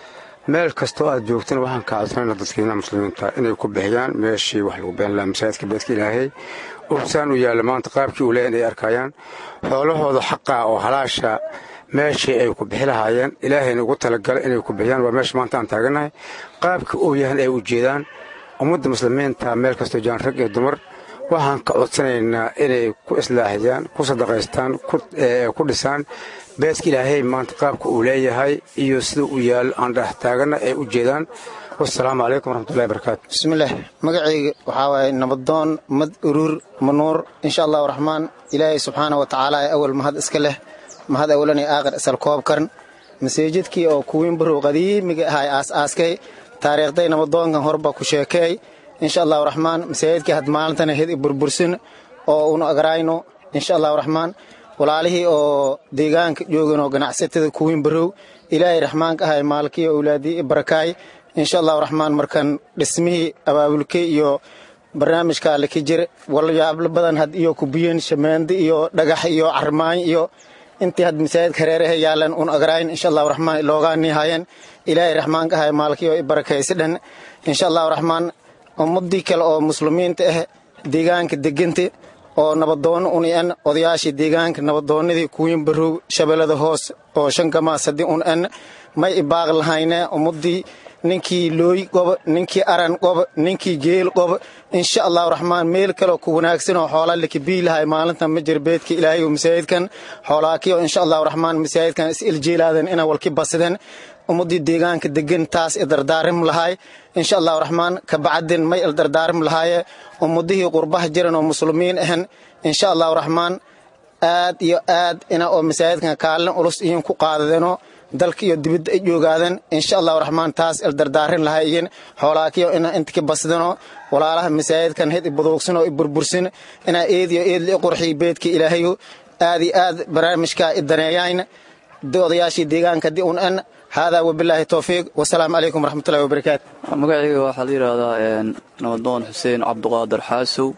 meel kastoo aad joogtana waxaan ka codsanayna dadkiina muslimiinta inay ku bixiyaan meeshii wax lagu bixin lahaa masaajidka beedka ilaahay ursaan u yaalla maanta qaabkii uu leeyahay inay arkayaan xoolahooda xaqaa oo halaasha meeshii ay ku bixi lahaayeen ilaahayna ugu talagala inay ku bixiyaan waa meesha maanta aan taagannahay qaabkii uu yahan ay u jeedaan ummadda muslimiinta meel kastoo jaan rag iyo dumar waxaan ka codsanaynaa inay ku islaaxiyaan ku sadaqaystaan ku dhisaan beedka ilaahay maanta qaabka uu leeyahay iyo sida uu yaal aan dhex taaganna ay u jeedaan wasalaamu calaykum waraxmatullahi barakaatu bismillaah magacayga waxaa waaye nabadoon mad uruur manuur insha allahu raxmaan ilaahay subxaana wa tacaala ee awal mahad iska leh mahad awalan ee aakhir isal koob karan masaajidkii oo kuwiin barow qadiimiga ahay aas-aaskay taariikhday nabadoonkan horba ku sheekeey insha allahu raxmaan masaajidkii had maalintana hed i burbursin oo unu agrayno insha allahu raxmaan walaalihii oo deegaanka joogan oo ganacsatada kuwiin barow ilaahay raxmaanka ahay maalkii owlaadii i barakaay insha allahu raxmaan markan dhismihii abaabulkay iyo barnaamijka alle ka jir walyaablo badan had iyo kubiyen shameende iyo dhagax iyo carmaañ iyo intii had masaajidka hareeraha yaalan un agrayn insha allahu raxmaan loogaanii hayan ilaahay raxmaanka ahay maalkii oo i barakaysi dhan insha allahu raxmaan ummadii kale oo muslimiinta ah deegaanka deganta oo nabadoono un en odayaashii deegaanka nabadoonadii kuwiin barow shabeellada hoos oo shan gamaas haddii un en may ibaaq lahayne ummadii ninkii looy qoba ninkii aran qoba ninkii geel qoba insha allahu raxmaan meel kaleo ku wanaagsan oo xoolaa lakabiilahay maalintan ma jir beedka ilaahay oo masaajidkan xoolaakiyo insha allahu raxmaan masaajidkan is iljeelaadan ina walki basideen ummadii deegaanka degan taas idardaarim lahay insha allahu raxmaan kabacdin may ildardaarim lahaaye ummadihii qurbaha jiran oo muslimiin ahan insha allahu raxmaan aad iyo aad ina oo masaajidkan kaalin ulus iyin ku qaadadeno dalka iyo dibadda ay joogaadan insha allahu raxmaan taas ildardaarin lahayin xoolaakiyo ina intaki basdano walaalaha masaajidkan hed i buduugsan oo i burbursin inaa eed iyo eed li qurxiy beedka ilaahayo aad iyo aad barnaamijka i daneeyayn odayaashii deegaanka di un en haadaa wabilaahi towfiiq wasalaamu calaykum waraxmatullahi wabarakaatu magacayga waxaa la yidhaahdaa nabadoon xuseen cabduqaadir xaasow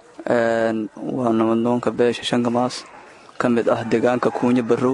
waa nabadoonka beesha shangamaas ka mid ah deegaanka kuunyo barrow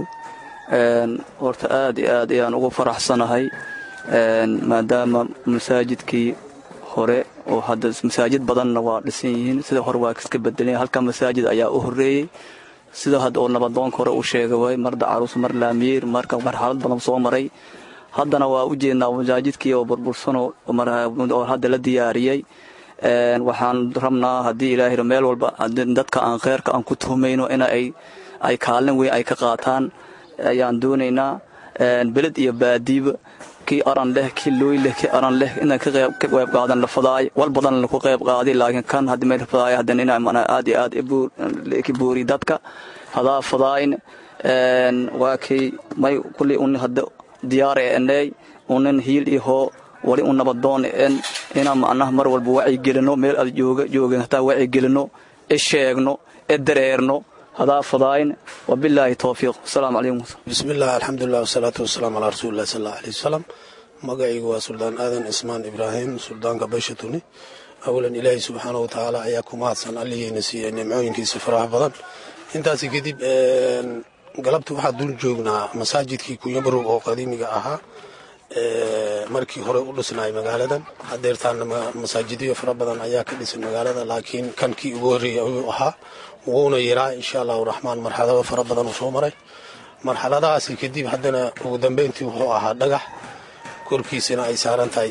horta aad iyo aad ayaan ugu faraxsanahay maadaama masaajidkii hore oo hadda masaajid badanna waa dhisan yihiin sida hore waa iska bedelan halka masaajid ayaa u horeeyey sida hadda oo nabadoonka hore u sheegay way mar dacaruus mar laamiyeer marka marxalad badan soo maray haddana waa u jeednaa masaajidkii oo burbursan oo hadda la diyaariyey waxaan rabnaa haddii ilaahay meel walba dadka aan kheyrka aan ku tuhmayno in ay kaalin weyn ay ka qaataan ayaan doonaynaa beled iyo baadiiba kii aran leh kii looy leh kii aran leh inay ka qayb qaadan la fadaay wal badan laku qayb qaaday laakiin kan hadda meel fadaay haddana inaa mana aad iyo aad ki buuri dadka hadaa fadaayn waa kii may kulli un hadda diyaar ee eney unan hiil iyo hoo wali un nabadoon en inaa macnaha mar walba wacyi gelino meel aad jooga joogeen hataa wacyi gelino e sheegno e dareerno hadaa fadaayn wabilaahi towfiiq asalaamu calaykum bismillaah alxamdulilah wasalaatu wasalaamu calaa rasuulillahi sal allahu aleyh wasalam magacaygu waa suldaan aadan ismaan ibraahim suldaanka bashatuni awalan ilaahay subxaana wa tacaala ayaa ku mahadsan alligeyna siiyey nimcooyinkiisa faraha badan intaasi kadib galabta waxaa dul joognaa masaajidkii kunyabarow oo qadiimiga ahaa markii hore u dhisnaay magaaladan hadeertaana masaajidyo fara badan ayaa ka dhisan magaalada laakiin kankii ugu horreeyay ayuu ahaa wuuna yaraa insha allahu raxmaan marxalado fara badan uu soo maray marxaladahaasi kadib haddana ugu dambeyntii wuxuu ahaa dhagax korkiisana ay saaran tahay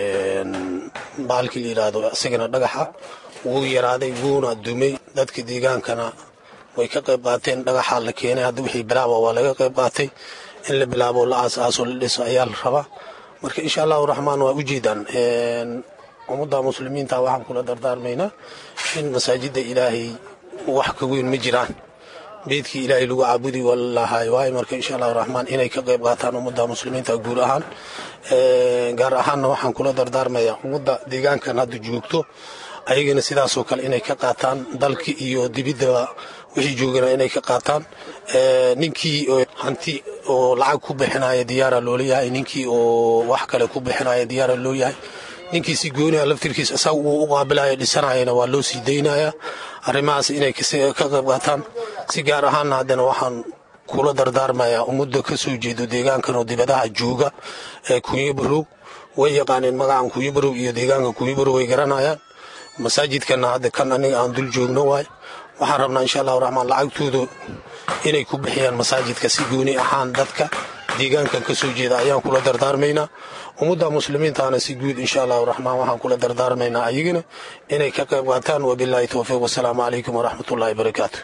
baalkii la yidhaahdo isagana dhagaxa wuu yaraaday wuuna dumay dadka deegaankana way ka qayb qaateen dhagaxaa la keenay hadda wixii bilaaba waa laga qayb qaatay in la bilaabo la aas-aaso la dhiso ayaa la rabaa marka insha allahu raxmaan waa ujeedaan ummadda muslimiinta waxaan kula dardaarmaynaa in masaajidda ilaahay wax ka weyn ma jiraan beedkii ilaahay lagu caabudi walahay waayo marka insha allahu raxmaan inay ka qayb qaataan ummadda muslimiinta guud ahaan gaar ahaanna waxaan kula dardaarmayaa ummadda deegaankan hadda joogto ayagana sidaasoo kale inay ka qaataan dalka iyo dibiddaba wixii joogana inay ka qaataan ninkii hanti oo lacag ku bixinaya diyaara loola yahay ninkii oo wax kale ku bixinaya diyaara loo yahay ninkii si gooniha laftirkiis isaga uu u qaabilaya dhisanayana waa loo sii daynaya arrimahaas inay ka qayb qaataan si gaar ahaanna haddana waxaan kula dardaarmayaa ummadda ka soo jeedo deegaankan oo dibadaha jooga ee kunyo barow way yaqaaneen magacan kuyibarow iyo deegaanka kuyibarow way garanayaan masaajidkana hadda kan aniga aan dul joogno waay waxaan rabnaa insha allahu raxmaan lacagtooda inay ku bixiyaan masaajidka si gooni ahaan dadka deegaankan ka soo jeeda ayaan kula dardaarmaynaa ummadda muslimiintaana si guud insha allahu raxmaan waxaan kula dardaarmaynaa ayagana inay ka qayb qaataan wabilaahi towfiiq wasalaamu calaykum waraxmatullaahi barakaatu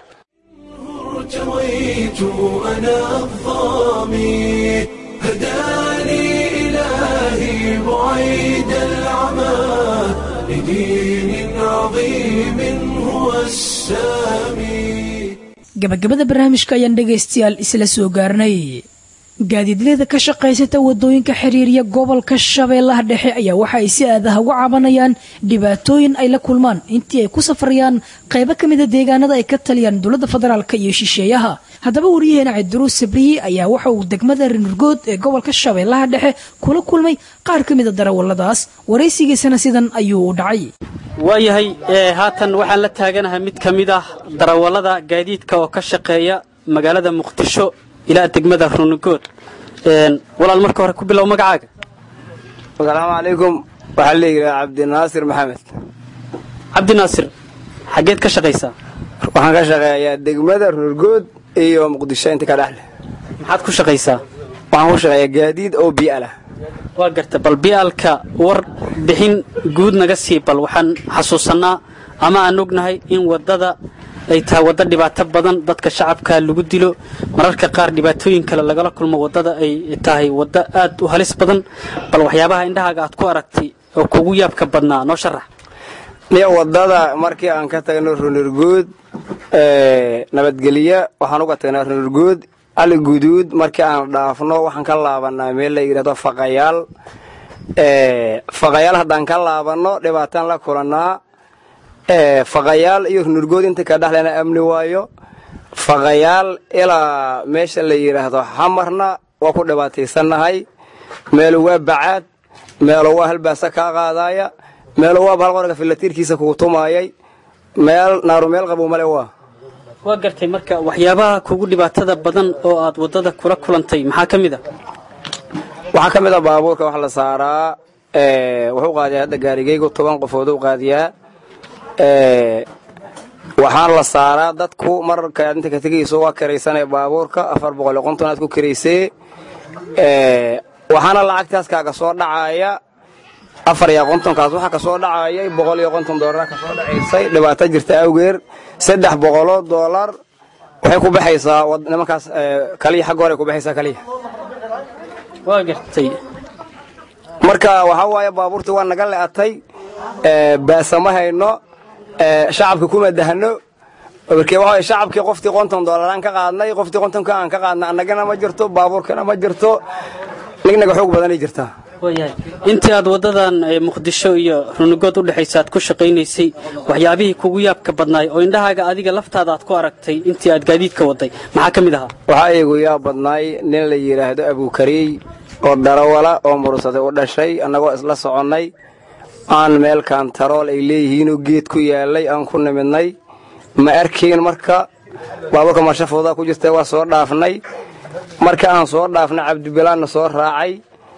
ارتويت أنا الظامي هداني إلهي بعيد العمى لدين عظيم هو السامي gabagabada barnaamijka ayaan dhegaystayaal isla soo gaarnay gaadiidleyda ka shaqaysata wadooyinka xiriiriya gobolka shabeellaha dhexe ayaa waxa ay si aadaha uga cabanayaan dhibaatooyin ay la kulmaan intii ay ku safrayaan qaybo ka mida deegaanada ay ka taliyaan dowladda federaalk iyo shisheeyaha haddaba wariyaheena cabdiruus sabriye ayaa waxa uu degmada rinurgood ee gobolka shabeellaha dhexe kula kulmay qaar ka mida darawalladaas waraysigiisana sidan ayuu u dhacay waayahay haatan waxaan la taaganahay mid ka mid ah darawallada gaadiidka oo ka shaqeeya magaalada muqdisho ilaa degmada runugood walaal marka hore ku bilow magacaaga asalaamu calaykum waxaa leeyihaa cabdinaasir maxamed cabdinaasir xaggeed ka shaqaysaa waxaan ka shaqeeyaa degmada runugood iyo muqdisho inta ka dhexle maxaad ku shaqaysaa waxaan ku shaqeeyaa gaadiid oo bi'alah waa garta bal bi'aalka war bixin guud naga sii bal waxaan xasuusannaa ama aan ognahay in waddada ay tahay waddo dhibaato badan dadka shacabka lagu dilo mararka qaar dhibaatooyin kale lagala kulmo waddada ay tahay waddo aad u halis badan bal waxyaabaha indhahaaga aad ku aragtay oo kugu yaabka badnaa noo sharax niyo waddada markii aan ka tagno runurguud nabadgelya waxaan uga tagnaa runurguud ali guduud markii aan dhaafno waxaan ka laabanaa meel la yidhahdo faqayaal faqayaal haddaan ka laabanno dhibaataan la kulannaa faqayaal iyo runurgood inta ka dhexlena amni waayo faqayaal ilaa meesha la yidhaahdo xamarna waa ku dhibaataysannahay meelu waa bacaad meelu waa halbaasa kaa qaadaaya meelu waa bahalqorga filatiirkiisa kugu tumaayay meel naaru meel qabow male waa waa gartay marka waxyaabaha kugu dhibaatada badan oo aad waddada kula kulantay maxaa ka mid a waxaa ka mid a baabuurka wax la saaraa wuxuu qaadiyaa hadda gaarigaygu toban qofood u qaadiyaa waxaan la saaraa dadku markaad inta ka tegayso waa karaysanee baabuurka afar boqol iyo konton aad ku karaysee waxaana lacagtaas kaaga soo dhacaaya afar iyo kontonkaas waxaa kasoo dhacayay boqol iyo konton doolara kasoo dhacaysay dhibaato jirta awgeer saddex boqoloo doolar waxay ku baxaysaa nimankaas kaliya xagga hore ku baxaysaa kaliya waa gartay marka waxaa waaye baabuurtii waa naga le'atay baasa ma hayno shacabka kuma dahno markee waxa shacabkii qoftii konton doolaraan ka qaadnay qoftii kontonka aan ka qaadnay annagana ma jirto baabuurkana ma jirto nignaga xoog badanay jirtaa waayahay intii aad waddadan muqdisho iyo runugood u dhexaysa aad ku shaqaynaysay waxyaabihii kugu yaabka badnaay oo indhahaaga adiga laftaada aad ku aragtay intii aad gaadiidka waday maxaa ka mid ahaa waxaa iigu yaab badnaay nin la yidhaahdo abukariy oo darawala oo mursaday u dhashay annagoo isla soconnay aan meel kaantarool ay leeyihiinoo geed ku yaalay aan ku nimidnay ma arkayn marka baabuurka marshafoodaa ku jirta waa soo dhaafnay marka aan soo dhaafnay cabdibilaanna soo raacay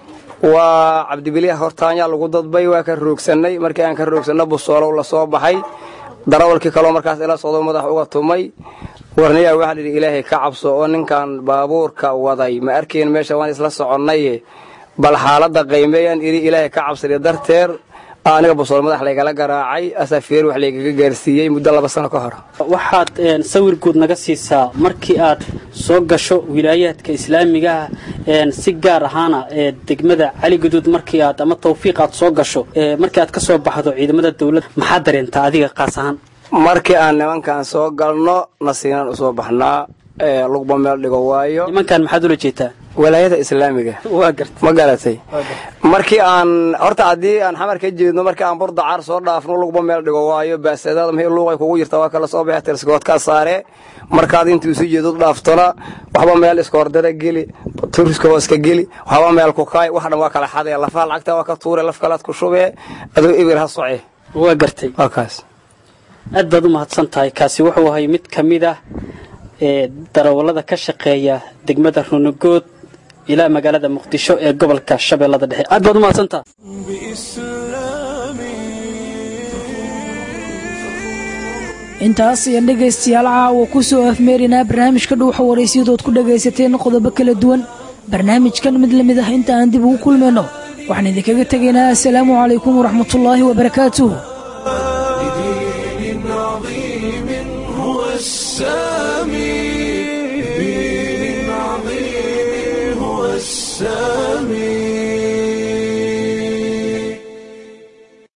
waa cabdibiliya hortaanyaa lagu dadbay waa ka roogsannay markii aan ka roogsanno busoolow la soo baxay darawalkii kaloo markaas ila socdo madax uga tumay warniyaa waxaa lidhi ilaahay ka cabso oo ninkan baabuurka waday ma arkayn meesha waan isla soconnaye bal xaaladda qaymeeyaan idhi ilaahay ka cabsada darteer aniga busool madax laygala garaacay asafeer wax laygaga gaarsiiyey muddo laba sano ka hor waxaad sawir guud naga siisaa markii aad soo gasho wilaayaadka islaamigaah si gaar ahaana degmada cali guduud markii aad ama tawfiiq aad soo gasho markii aad ka soo baxdo ciidamada dawladda maxaad dareentaa adiga qaas ahaan markii aan nimankan soo galno nasiinaan usoo baxnaa lugba meel dhigo waayo nimankan maxaad ula jeetaa walaayada islaamiga ma garatay markii aan horta haddii aan xamar ka jeedno markii aan burdacaar soo dhaafno lugba meel dhigo waayo baasadaada maxay luuqay kugu jirta waa kala soo baxay tirskoodkaa saare markaad intuu isu jeedo dhaaftona waxba meel iska hordada geli turiska hooska geli waxba meel ku kaay wax dhan waa kala xadee lafaha lacagta waa ka tuure laf kalaad ku shubee adoo ibir ha soce waa gartay waa kaas aad baad u mahadsan tahay kaasi wuxuu ahay mid ka mid ah ee darawallada ka shaqeeya degmada runugood ilaa magaalada muqdisho ee gobolka shabeellada dhexe aad baad u mahadsantaa intaas ayaan dhegaystayaal caawa ku soo afmeerinaa barnaamijka dhuuxa waraysiyadood ku dhagaysateen qodobo kala duwan barnaamijkan mid la mid ah inta aan dib ugu kulmayno waxaan idinkaga tegaynaa assalaamu calaykum waraxmatullaahi wabarakaatuh لدين عظيم